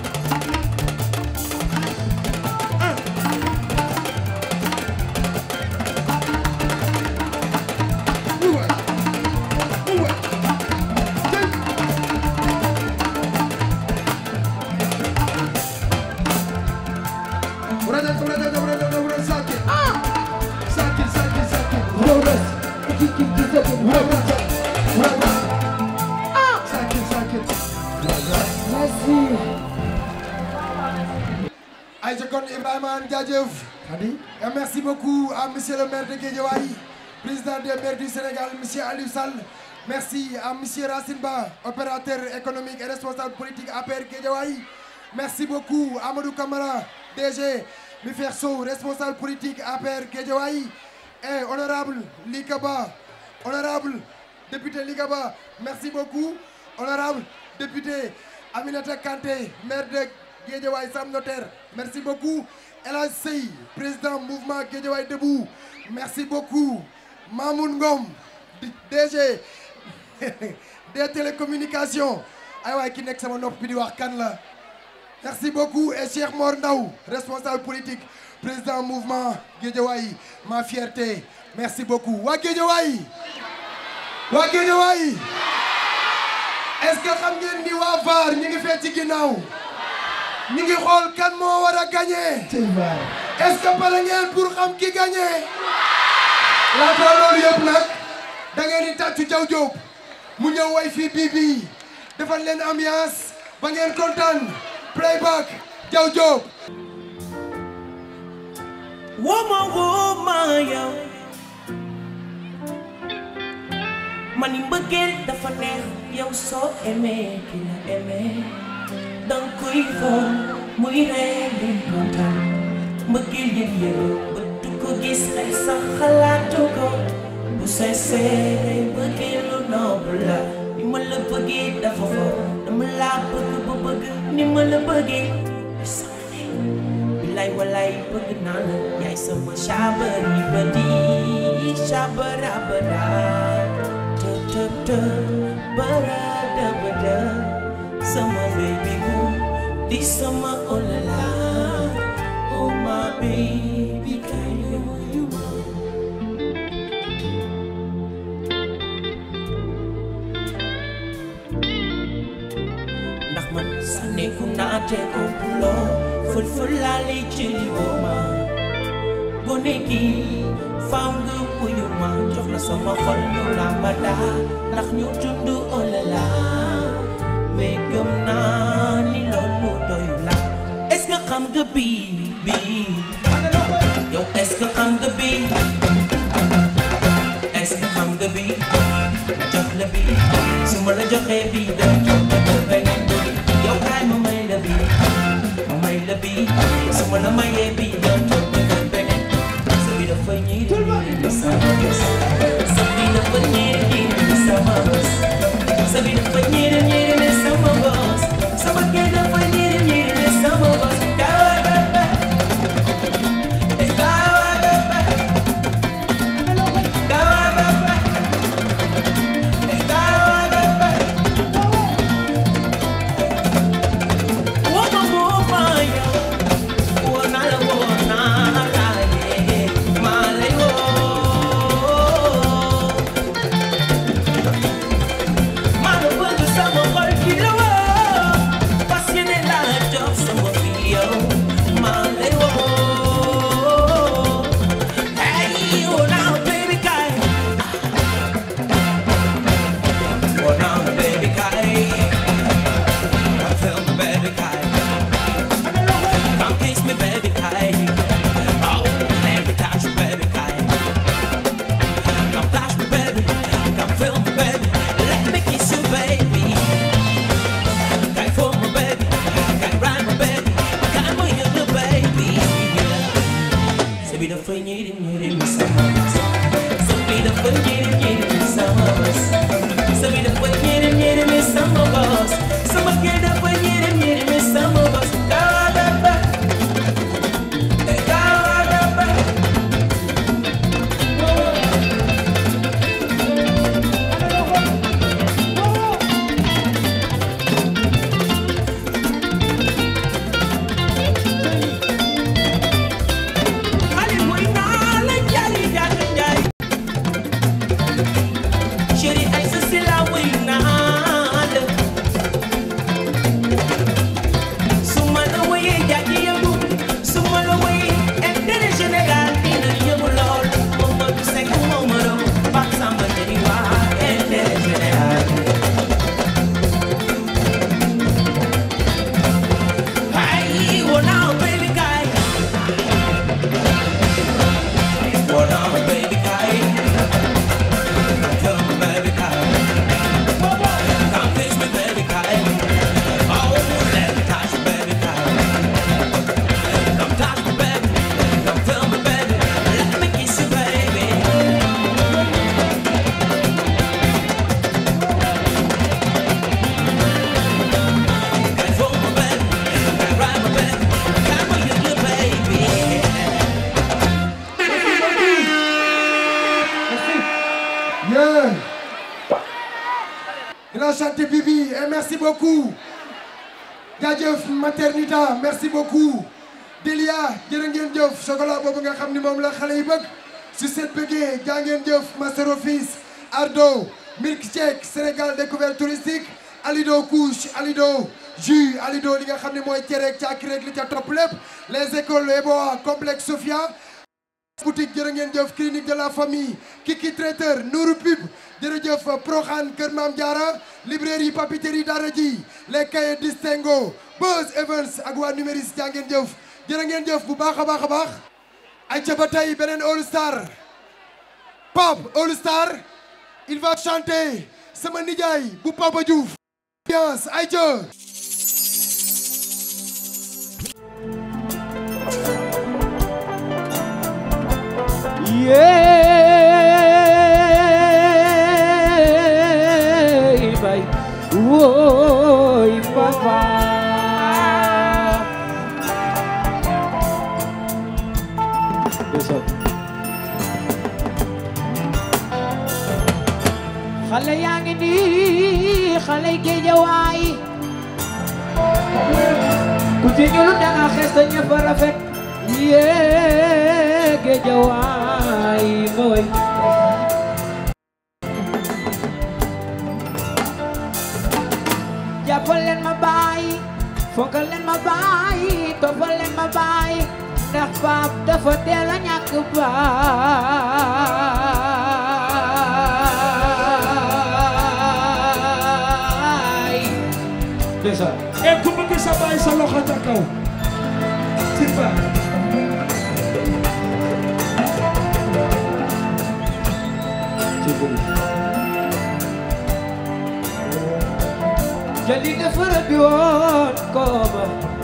Burada burada burada burada sakin. Sakin sakin sakin. Burada. İki iki iki sakin. Burada. Burada. Sakin sakin. Merci. Aïcha kon Ibrahima Anne jaajëf et merci beaucoup à monsieur le maire de Guédiawaye président des maires du Sénégal monsieur Aliou Sall merci à monsieur Racine Ba opérateur économique et responsable politique APR Guédiawaye merci beaucoup Amadou Camara DG Mifer Sow responsable politique APR Guédiawaye et honorable Likaba honorable député Likaba merci beaucoup honorable député Aminata Kanté maire de Guédiawaye Sam Notaire merci beaucoup El Hadj Sey président mouvement Guédiawaye Debout merci beaucoup Mamoun Ngom DG des télécommunications ay waay ki nekk sama nopp bi di wax kan la merci beaucoup et Cheikh Mor Ndaw responsable politique président mouvement Guédiawaye ma fierté merci beaucoup waa Guédiawaye waa Guédiawaye est-ce que xam ngeen ni waa VAR ñi ngi fee ci ginnaaw ñi ngi xool kan moo war a gagné est-ce que pare ngeen pour xam ki gagné laata loolu yëpp nag da ngeen di tàccu Jaw Jóob mu ñëw way fii bii bii defal leen ambiance ba ngeen kontaan playback Jaw Jóob Wooma wooma yow man ni mbëggeel dafa neex yow soo aimé ki la aimé danga koy xool muy ree di kontaan mbëggeel yëg yëg ba du ko gis ay sax xalaatu ko bu sincère mbëggeel lu noobu la ni ma la bëggee dafa fo dama laa bëgg ba bëgg ni ma la bëggee sama ne bilay walay bëgg naa la yaay sama chabari ba di chabara bara tëb tëb tëb bara daba dëb sama baby boo di sama oh la la oh my baby can you you ndax man saneeku naa te kompuloo fël fël laa lay jëli woo ma gone gi faaw nga wuyu ma jox la sama xol ñu làmba daa ndax ñu dund oh la la mais gëm naa ni loolu doyu la est-ce que xam nga bii bii yow est-ce que xam nga bii est-ce que xam nga bii jox la bii su ma la joxee bii doo jox la beneen bii yow kaay ma may la bii ma may la bii su ma la mayee bii doo jox la beneen sa bii dafa ñiiri ñiiri sama bés sa bii dafa ñiiri ñiiri sama bés sa bii dafa ñiiri ñiiri sama bés sama kii dafa ñiiri ñiiri sama bés Yeah. Il a chanté Bibi et merci beaucoup. jaajëf Maternita merci beaucoup. Delia jërë ngeen jëf chocolat boobu nga xam ni moom la xale yi bëgg. Sucette bëggee jaa ngeen jëf Master Office. Ardo Milkshake Sénégal découverte touristique. Alido couche Alido jus Alido li nga xam ne mooy cere ak caakiri ak li ca topp lépp. les écoles Eboa complexe Sophia. boutique jërë ngeen jëf clinique de la famille Kiki traiteur Nourou Pub jërëjëf Proxaan Kër Maam Diarra librairie papeterie Daara J les cahiers distingo Buzz Evans ak waa numéris jaa ngeen jëf jërë ngeen jëf bu baax a baax a baax ay ca ba tey beneen All Star Pape All Star il va chanter sama nijaay bu Papa Diouf ambiance ay ca Yey bay woy papa xale yaa ngi nii xale géejawaay ku ci ñuul da nga xees te ñëpp a rafet yee géejawaay mooy jàppal leen ma baay fonkal leen ma baay toppal leen ma baay ndax paap dafa teel a ñàkk baay ndeysaan e ku bëgg sa baay sa loxo ca kaw Simba Jali dafa rëbbi woon kooba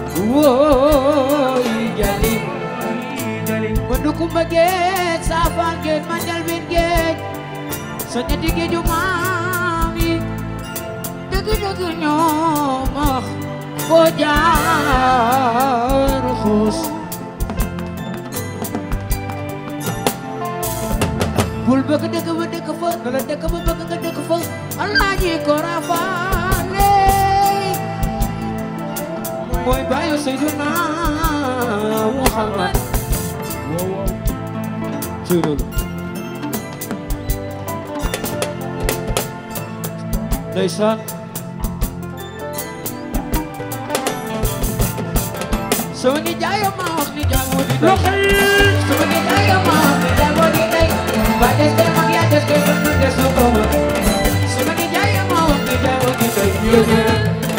wooy jali ma du kumba géej saafaan géej ma njalbin géej sa ñetti géeju maam yi dëgg dëgg ñoo max foo jaar xuus bul bëgg dëkk ba dëkk fa na la dëkk ba bëgg nga dëkk fa alaaji ko rafaale mooy bàyyi Seydina Muhammad ci loolu ndeysaan sama ni jaayam ma wax ni jaamoo di day loxo yi sama ni jaayam ma wax ni jaamoo di day ba des kay mag yaa des kay mën na des na ko ma sama ni jaayam ma wax ni jaamoo di day yéen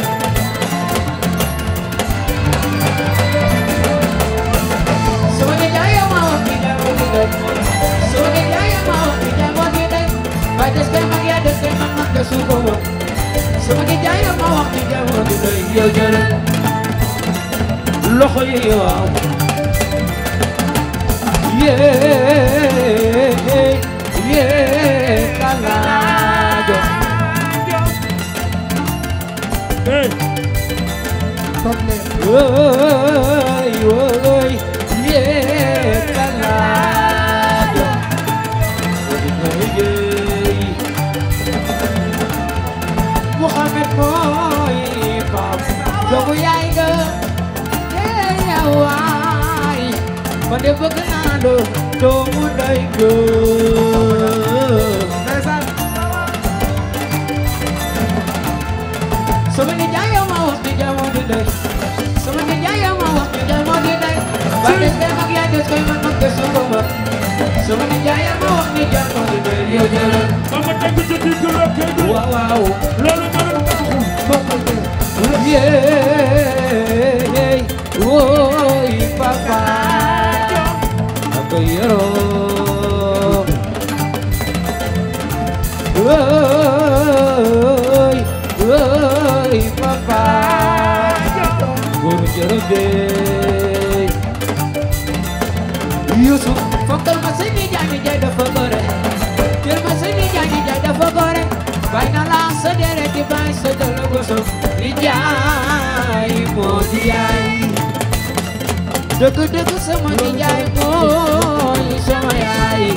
sama ni jaayam ma wax ni jaamoo di day sama ni jaayam ma wax ni jaamoo di day ba des kay mag yaa des kay mën na des na ko ma sama ni jaayam ma wax ni jaamoo di day yéen loxo yi waaw yee yee kalaajo woy woy yee kalaajo Muhammad mooy baab doomu yaay nga yee waay ma de bëgg naa la doomu day gëm sama ni jaay yow ma wax ni jaamoo di day sama ni jaay yow ma wax ni jaamoo di day ba des kay mag yaa des kay man mag des na ko ma sama ni jaay yow ma wax ni jaamoo di day yow jëlal ama tegu ci digg rokkee bi waaw waaw loolu ma doon taxu Yeey woy papa ako yero woy woy papa guru jero dey Yusuf fonkal ma seni jaani jay dafa gore jël ma seni jaani jay dafa gore bay na la sa dere di bay sa dolo goso di jaay moo di yaay dëgg dëgg sama di jaay mooy sama yaay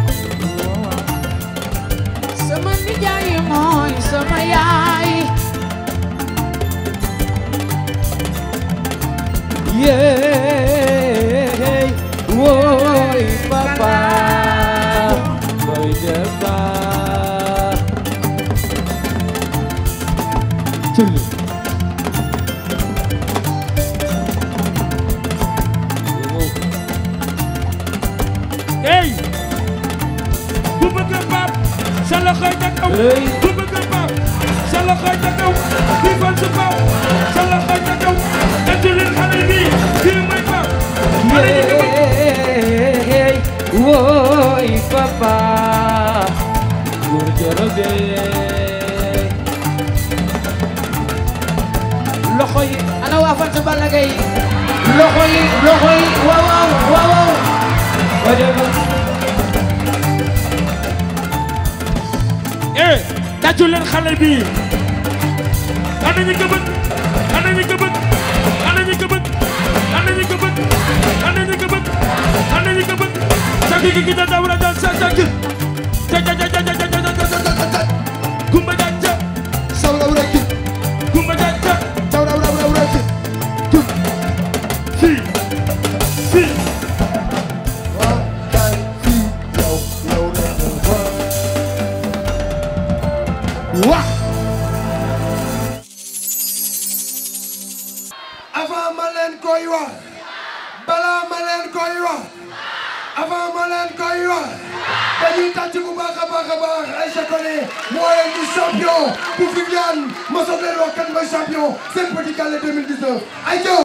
sama di jaay mooy sama yaay yeey woy papa boy demba Tulli hey ku bëgg Pape sa loxo ca kaw ku bëgg Pape sa loxo ca kaw ku fan su Pape sa loxo ca kaw ejulil xale bi kii mooy Pape xale yi ko yeey woy papa góor jorobe loxo yi ana waa fan sa Balla Gaye loxo yi loxo yi waaw waaw waaw waaw wajaba eh tàccu leen xale bi ana ñi ko bëgg ana ñi ko bëgg ana ñi ko bëgg ana ñi ko bëgg ana ñi ko bëgg ana ñi ko bëgg sa gi gi da dawra da sa sa gi ja ja ja ja ja ja ja ja ja ja kumba ja ja Sawra wreki, kumba ja ja sawra wra wra wreki. fi fi Waa kay fii yow yow rek la fa. Waa. avant ma leen koy wax balaa ma leen koy wax avant ma leen koy wax dañuy tàcc bu baax a baax a baax Aïcha Koné mooy di champion bu Viviane ma soog leen wax kan mooy champion seen petit gallé 2019 Aïcha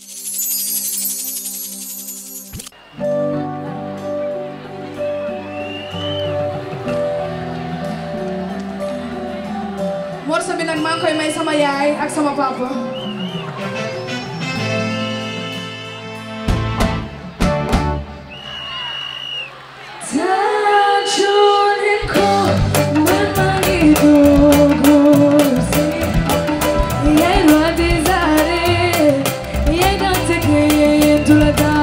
morceau bi nag maa ngi koy may sama yaay ak sama papa Taccione con mani dolorosi Iai lo desare Iai dante che tu la da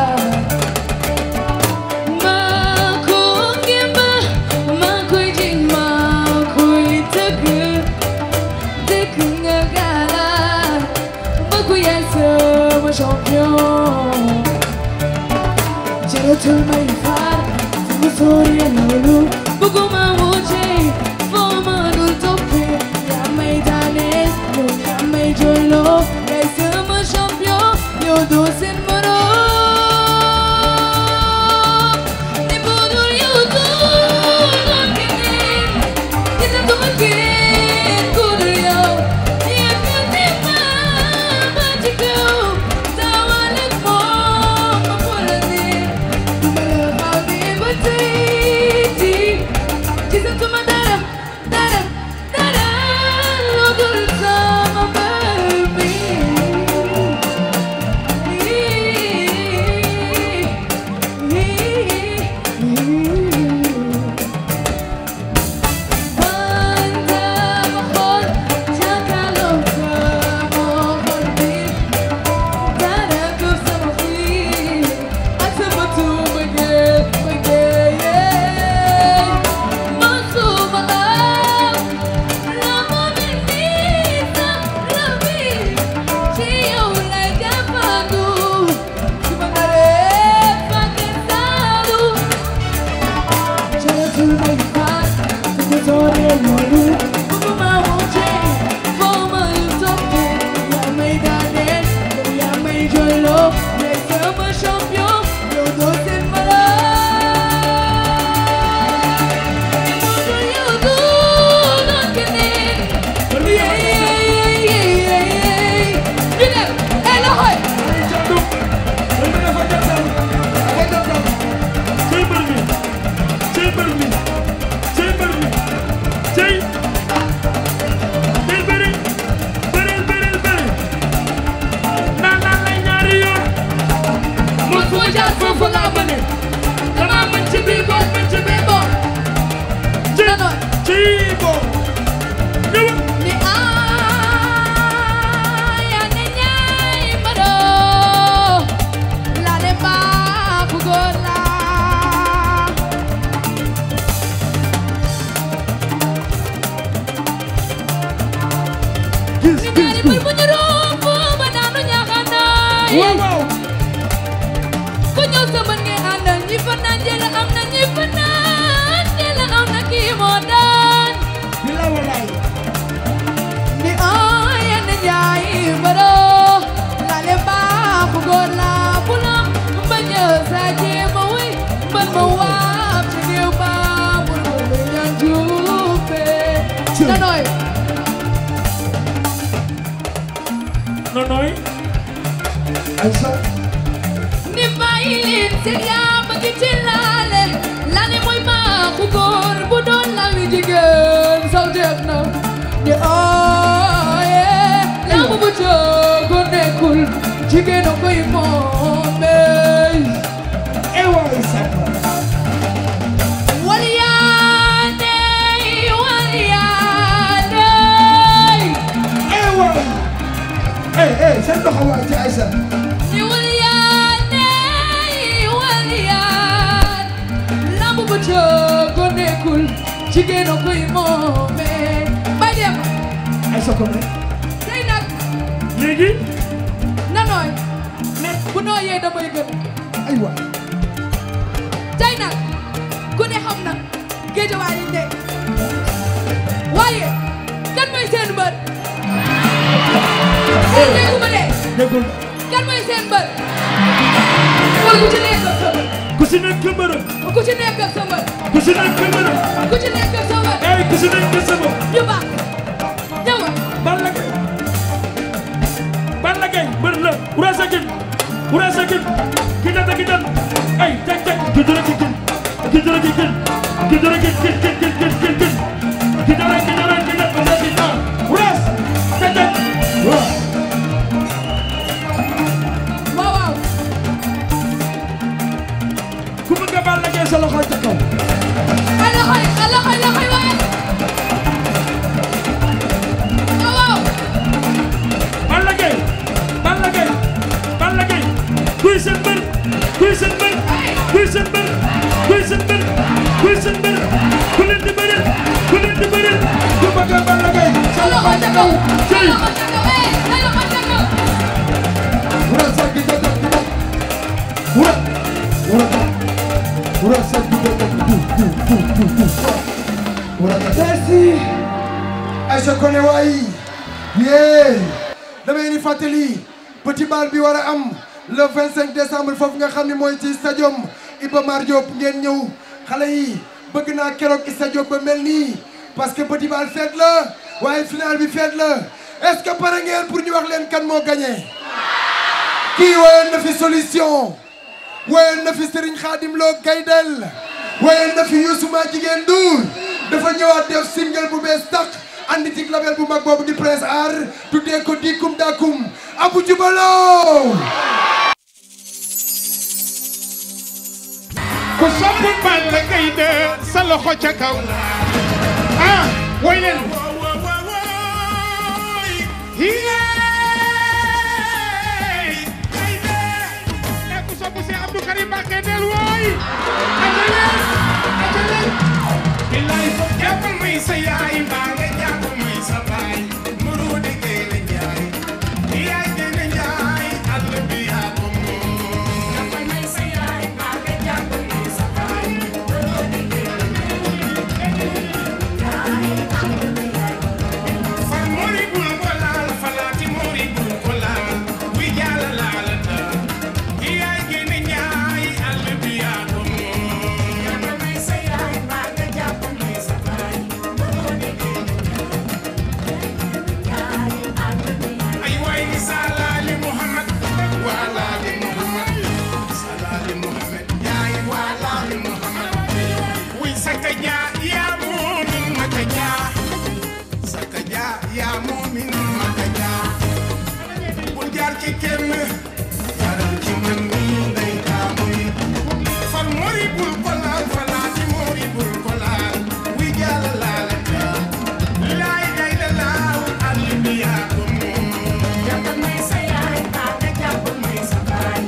Ma con gimba Ma coi jing ma coi tegu Tegu ngagala Baku yai sama champion Jero tu mai far Tu sori e lulu Buku ma wuce Foma dul topi Ya mai dane Ya mai jolo Yai sama champion Yo dosen maro Ni budul yo tu Nakinin Kita tu makin Kudu yo Ya katima Bajiko Tawalik mo Mapulanin Champion, yo dos en Foofu laa mëne dama mën ci biir boor mën ci biir boor ci ci boor ñëw Ni aya ne nyai mado La le ba kugola Ni nyari berpunyi rombo Badano nyakanai Ku ñëw sama nge àndal ñi fa naan jël am na ñi fa naan jël am na kii moo daan Bila walay ni aya ne njaay mbaro la le baaxu góor la bu la bañ a saaje ma wuy ban ma waab ci géew ba mu lu ñaan juufe nanoy nonoy ni bàyyi leen seen yaa ma ngi ci laale laale mooy baaxu góor bu doon laali jigéen saw def na ni aaye yaa ma bu joogo nekkul jigéen a koy moomee ewaay sama Waliyaane waliyaane ewaay eh eh seen loxo waay ci Aïssa ni waliyaane waliyaan lamb bu joogo nekkul jigéen a koy moomee bay dem Aïssa ko ne tey nag léegi nanooy bu nooyee damay gën ay waay tey nag ku ne xam na géejawaay yi nekk waaye kan mooy seen mbër déggu ma de déggul kan mooy seen mbër wala ku ci nekk ku si nekk mbër ku ci nekk ak sa mbër ku si nekk mbër ku ci nekk ak sa mbër ay ku si nekk sa mbër ñu baax ñëw Balla Gaye Balla Gaye mbër la Wurasa Gine Wurasa Gine ki data ki dan ay teg teg ki dara ki gin ki dara ki gin ki dara ki gin gin gin gin gin gin ki dara ki dara ki dan Wurasa Gine ah Wuras teg teg waaw waaw ku bëgg Balla Gaye sa loxo ca kaw ay loxo yi ay loxo yi loxo yi waaye waaw waaw Balla Gaye Balla Gaye Balla Gaye kuy seen mbër kuy seen mbër kuy seen mbër kuy seen mbër kuy seen mbër ku leen di bëreel ku leen di bëreel ku bëgg Balla Gaye sa loxo ca kaw ay loxo ca kaw eh ay loxo ca kaw Wurasa Gine Wura Wura Wurasa Gine Merci. Aïcha Koné waay yee damay ni fàttali petit bal bi war a am le 25 décembre foofu nga xam ne mooy ci stadium Iba Mar Diop ngeen ñëw xale yi bëgg naa keroog stadium ba mel nii parce que petit bal fête la waaye final bi fête la est-ce que pare ngeen pour ñu wax leen kan moo gagné kii woyoon na fi solution woyoon na fi Serigne Khadim Lo Gaydel woyoon na fi Youssou Ma jigéen Ndour dafa ñëwaat def single bu bees tax andi ci label bu mag boobu di Prince Art tuddee ko Dikum Dakum Abu Jubalo ku sopp Balla Gaye de sa loxo ca kaw ah woy leen yeey ay de e ku sopp si Abdou Karim Mbacké del woy aca leen aca leen billaay foog jàppal may sa yaay mbaa nga jàpp may sa baay muru de génne njaay yaay génne njaay àll bi yaa ko moom jàppal may sa yaay mbaa nga jàpp may sa baay muru de Far mori bul ko laal falaati mori bul ko laal wi jaala laala ta yaay génne njaay àll bi yaa ko moom jàppal may sa yaay mbaa nga jàpp may sa baay muru de ay waay ni salaali Muhammad waalaali Muhammad salaali Muhammad yaay waalaali Muhammad wuy saka jaa yaa moomin maka jaa saka jaa yaa moomin maka jaa bul jaar ci kenn jaaral ci man mii day taamuy far mori bul ko laal falaati mori bul ko laal wuy jaala laala taa laay day la laaw àll bi yaa ko moom jàppal may sa yaay baa nga jàppal may sa baay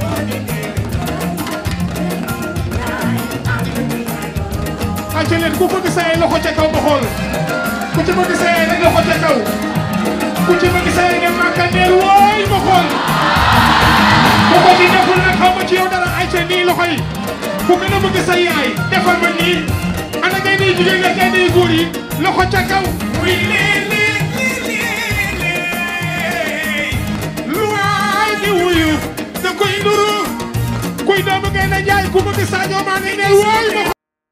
acca leen ku bëgg sa ay loxo ca kaw ba xool ku ci bëgg sa ay rek loxo ca kaw ku ci bëgg sa ay ne màkkandeer wooy ma xool ku ko ci deful nag xaw ma ci yow dara acca nii loxo yi ku gën a bëgg sa yaay defal ma nii ana ngay day jigéen nga ngay day góor yi loxo ca kaw muy lee lee lee lee lu waay di wuyu da koy nduru kuy doomu ngay na jaay ku bëgg Sadio Mané neel wooy ma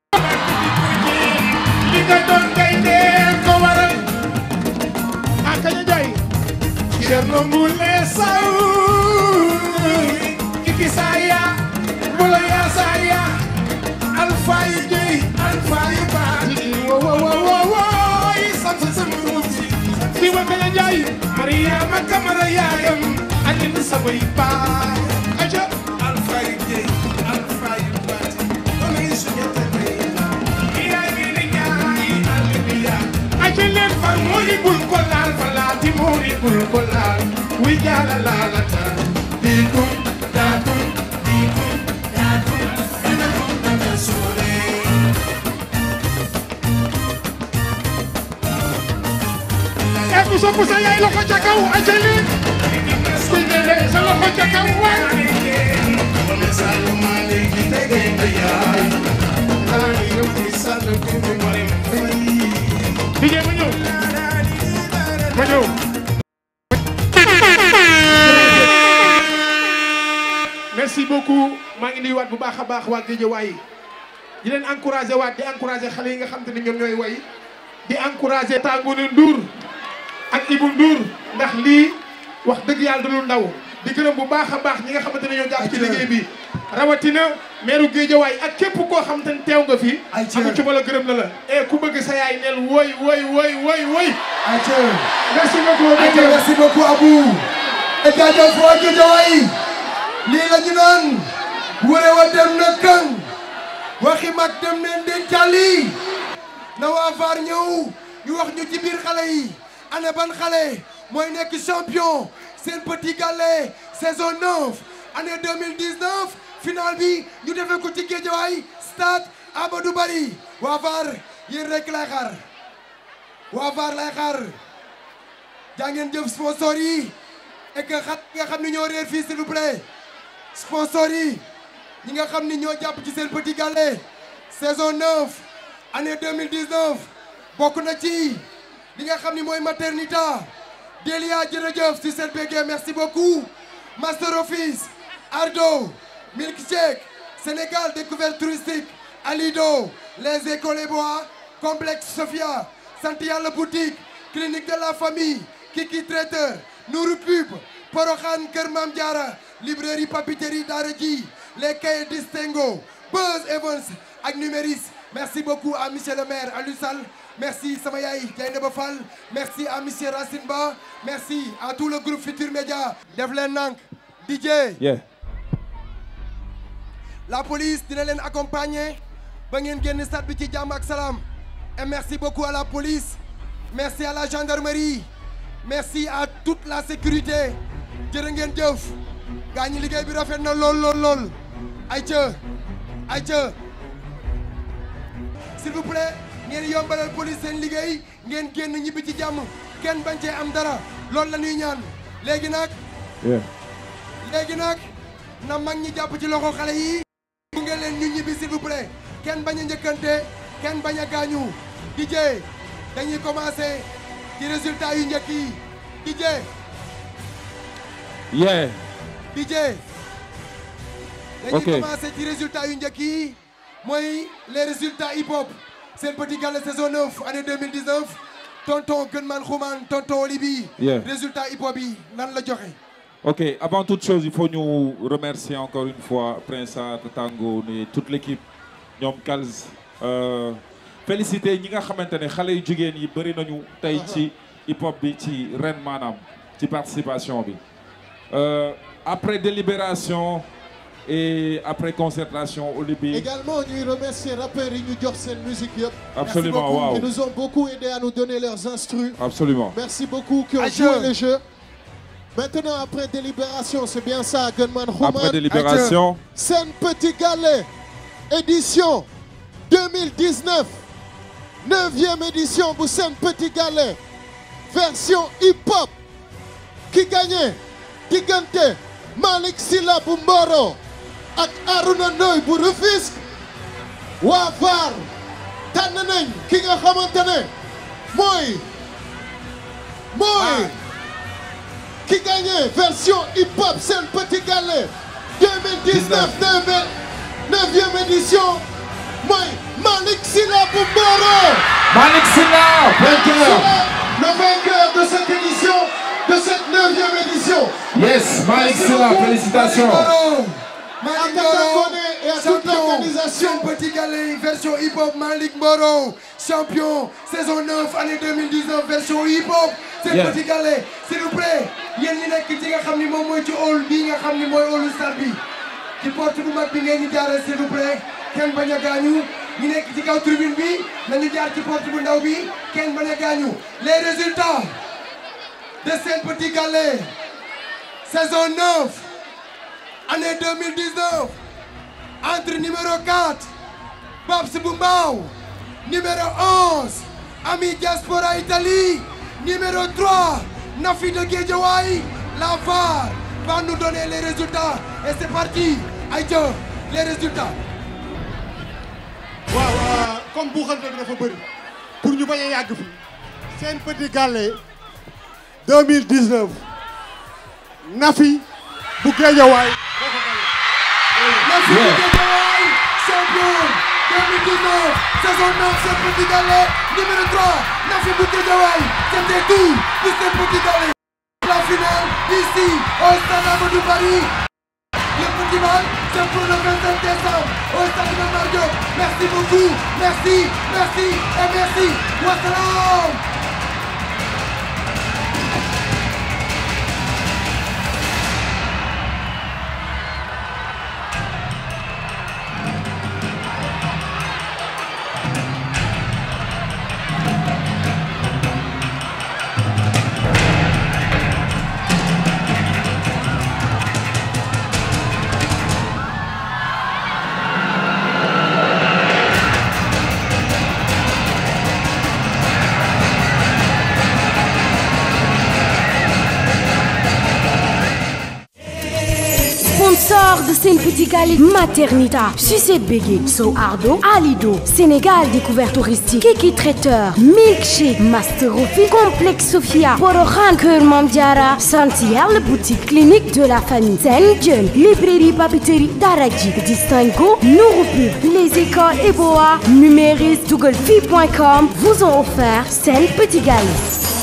li nga doon kay dee ko waral ak kaña jaay Cerno Moule Sow kiki saya mula ya saya alfa yi jëy alfa yi baati wo wo wo wo wo sant sama ruuti fi wa kaña jaay Mariama Kamara yaayam ak ni sabay baay aja alfa yi jëy alfa yi baati ona yi suñete aca leen far moori bul ko laal falaati moori bul ko laal wi jaala laala ta diikum daakum diikum daakum dina ko naka soore e ku sopp sa yaay loxo ca kaw aca leen ku ñële sa loxo ca kaw waay wala saluma léegi tege nga yaay xanaa ni yow di sàll ko mu mare fay DJ ma ñëw ma ñëw merci merci beaucoup maa ngi nuyuwaat bu baax a baax waa Guédiawaye di leen encouragé waat di encouragé xale yi nga xam te ne ñoom ñooy way di encouragé Tangoune Ndour ak Ibou Ndour ndax lii wax dëgg yàlla du lu ndaw di gërëm bu baax a baax ñi nga xamante ne ñoo jàpp ci liggéey bi rawatina meeru Guédiawaye ak képp koo xamante ne teew nga fi amu ci bala gërëm na la e ku bëgg sa yaay neel woy woy woy woy woy merci beaucoup Aïcha merci beaucoup Abou et jaajëf waa Guédiawaye lii la ñu naan wure wa dem na këng waxi mag dem na ndeen càlli na waa VAR ñëw ñu wax ñu ci biir xale yi ana ban xale mooy nekk champion seen petit gallé saison 9 année 2019 finale bi ñu defee ko ci Guédiawaye stade Amadou Barry waa VAR yéen rek lay xaar waa VAR lay xaar jaa ngeen jëf sponsor yi et que xat nga xam ni ñoo réer fii s'il vous plaît sponsor yi ñi nga xam ni ñoo jàpp ci seen petit gallé saison 9 année 2019 bokk na ci li nga xam ni mooy maternita Delia jërëjëf si seen béggee merci beaucoup Master Office Ardo Milkshake Sénégal découverte touristique Alido les écoles et bois complexe Sophia sant yàlla boutique clinique de la famille Kiki traiteur Nourou Pub Porokhane Kër Mam Diara librairie papeterie Daara J les cahiers distingo Buzz Evans ak Numéris merci beaucoup à monsieur le maire Aliou Sall merci sama yaay Dieynaba Fall merci à monsieur Racine Ba merci à tout le groupe Futur Média def leen nank DJ Yeah. la police dina leen accompagner ba ngeen génn stade bi ci jàmm ak salaam et merci beaucoup à la police merci à la gendarmerie merci à toute la sécurité jërë ngeen jëf gaa ñi liggéey bi rafet na lool lool lool ayca ayca s'il vous plaît ngeen yombalal police seen liggéey ngeen génn ñibbi ci jàmm kenn bañ cee am dara loolu la ñuy ñaan léegi nag Yeah. léegi nag na mag ñi jàpp ci loxo xale yi bu ngeen leen ñu ñibbi s'il vous plaît kenn bañ a njëkkante kenn bañ a gaañu DJ dañuy commencer ci résultat yu njëkk yi DJ Yeah. DJ dañuy Ok. commencer ci résultat yu njëkk yi mooy les résultats hip hop seen petit gala saison 9 année 2019 tonton Gunman Xuman tonton Olibi Yeah. résultat hip hop yi nan la joxe Ok, avant toute chose, il faut nous remercier encore une fois Prince Art, Tango et toute l'équipe ñoom Kals. Euh, féliciter ñi nga xamante ne xale yu jigéen yi bëri nañu tey ci hip hop bi ci ren maanaam ci participation bi. Euh, après délibération et après concertation Olibi. Également, ñuy remercier rappeurs yi ñu jox seen musique yëpp. Absolument, Merci beaucoup. waaw. Ils nous ont beaucoup aidé à nous donner leurs instrus. Absolument. Merci beaucoup qui ont Aïcha. joué le jeu. Maintenant, après délibération, c'est bien ça, Gunman Human. Après délibération. Sen Petit Galet, édition 2019. 9e édition pour Sen Petit Galet. Version hip-hop. Qui gagnait Digante, Malik Silla bu Mboro ak Aruna Ndoy bu Rufisque. waa VAR tànn nañ ki nga xamante ne mooy mooy ki gagné version hip hop Sen Petit Galet 2019 9e édition mooy Malik Silla bu Mboro. Malik Silla, vainqueur. le vainqueur de cette édition de cette 9e édition. Yes, Malik Silla, félicitations. Malik Tata Mboro, Koné et à toute l'organisation. Sen Petit Galet version hip hop Malik Mboro champion saison 9 année 2019 version hip hop Sen Yeah. Petit Galet s'il vous plaît yéen ñi nekk ci nga xam ni moom mooy ci hall bii nga xam ni mooy hallu stade bi ci porte bu mag bi ngeen ñu jaaree s'il vous plaît kenn bañ a gaañu ñi nekk ci kaw tribune bi nañu jaar ci porte bu ndaw bi kenn bañ a gaañu les résultats de Sen Petit Galet saison 9 année 2019 entre numéro 4 Babs Boumbao numéro 11 Ami Diaspora Italie numéro 3 Nafi de Guédiawaye la VAR va nous donner les résultats et c'est parti Aïcha les résultats waaw euh, comme buuxante bi dafa bëri pour ñu bañ a yàgg fi Sen Petit Galet 2019 Nafi bu Guédiawaye moo ko gagné Nafi Guédiawaye, champion 2019, saison 9, c'est Petit Galet. Numéro 3, Nafi Guédiawaye, c'était tout pour ce Petit Galet. La finale, ici, au stade Amadou Paris. Le petit mal, c'est pour le 27 décembre, au stade de Mario. Merci beaucoup, merci, merci et merci. Wassalam. Sponsor de Sen Petit Galet Maternita, Sucette Bégué, So Ardo, Alido, Sénégal Découverte Touristique, Kiki Traiteur, Milkshake, Master Rofi, Complexe Sophia, Porohan Keur Mamdiara, Santiel Boutique Clinique de la Famille, Sen Jeune, Librairie Papeterie Daraji, Distingo, Nouroupub, les écoles Eboa, Numéris, Dougalfi.com vous ont offert Sen Petit Galet.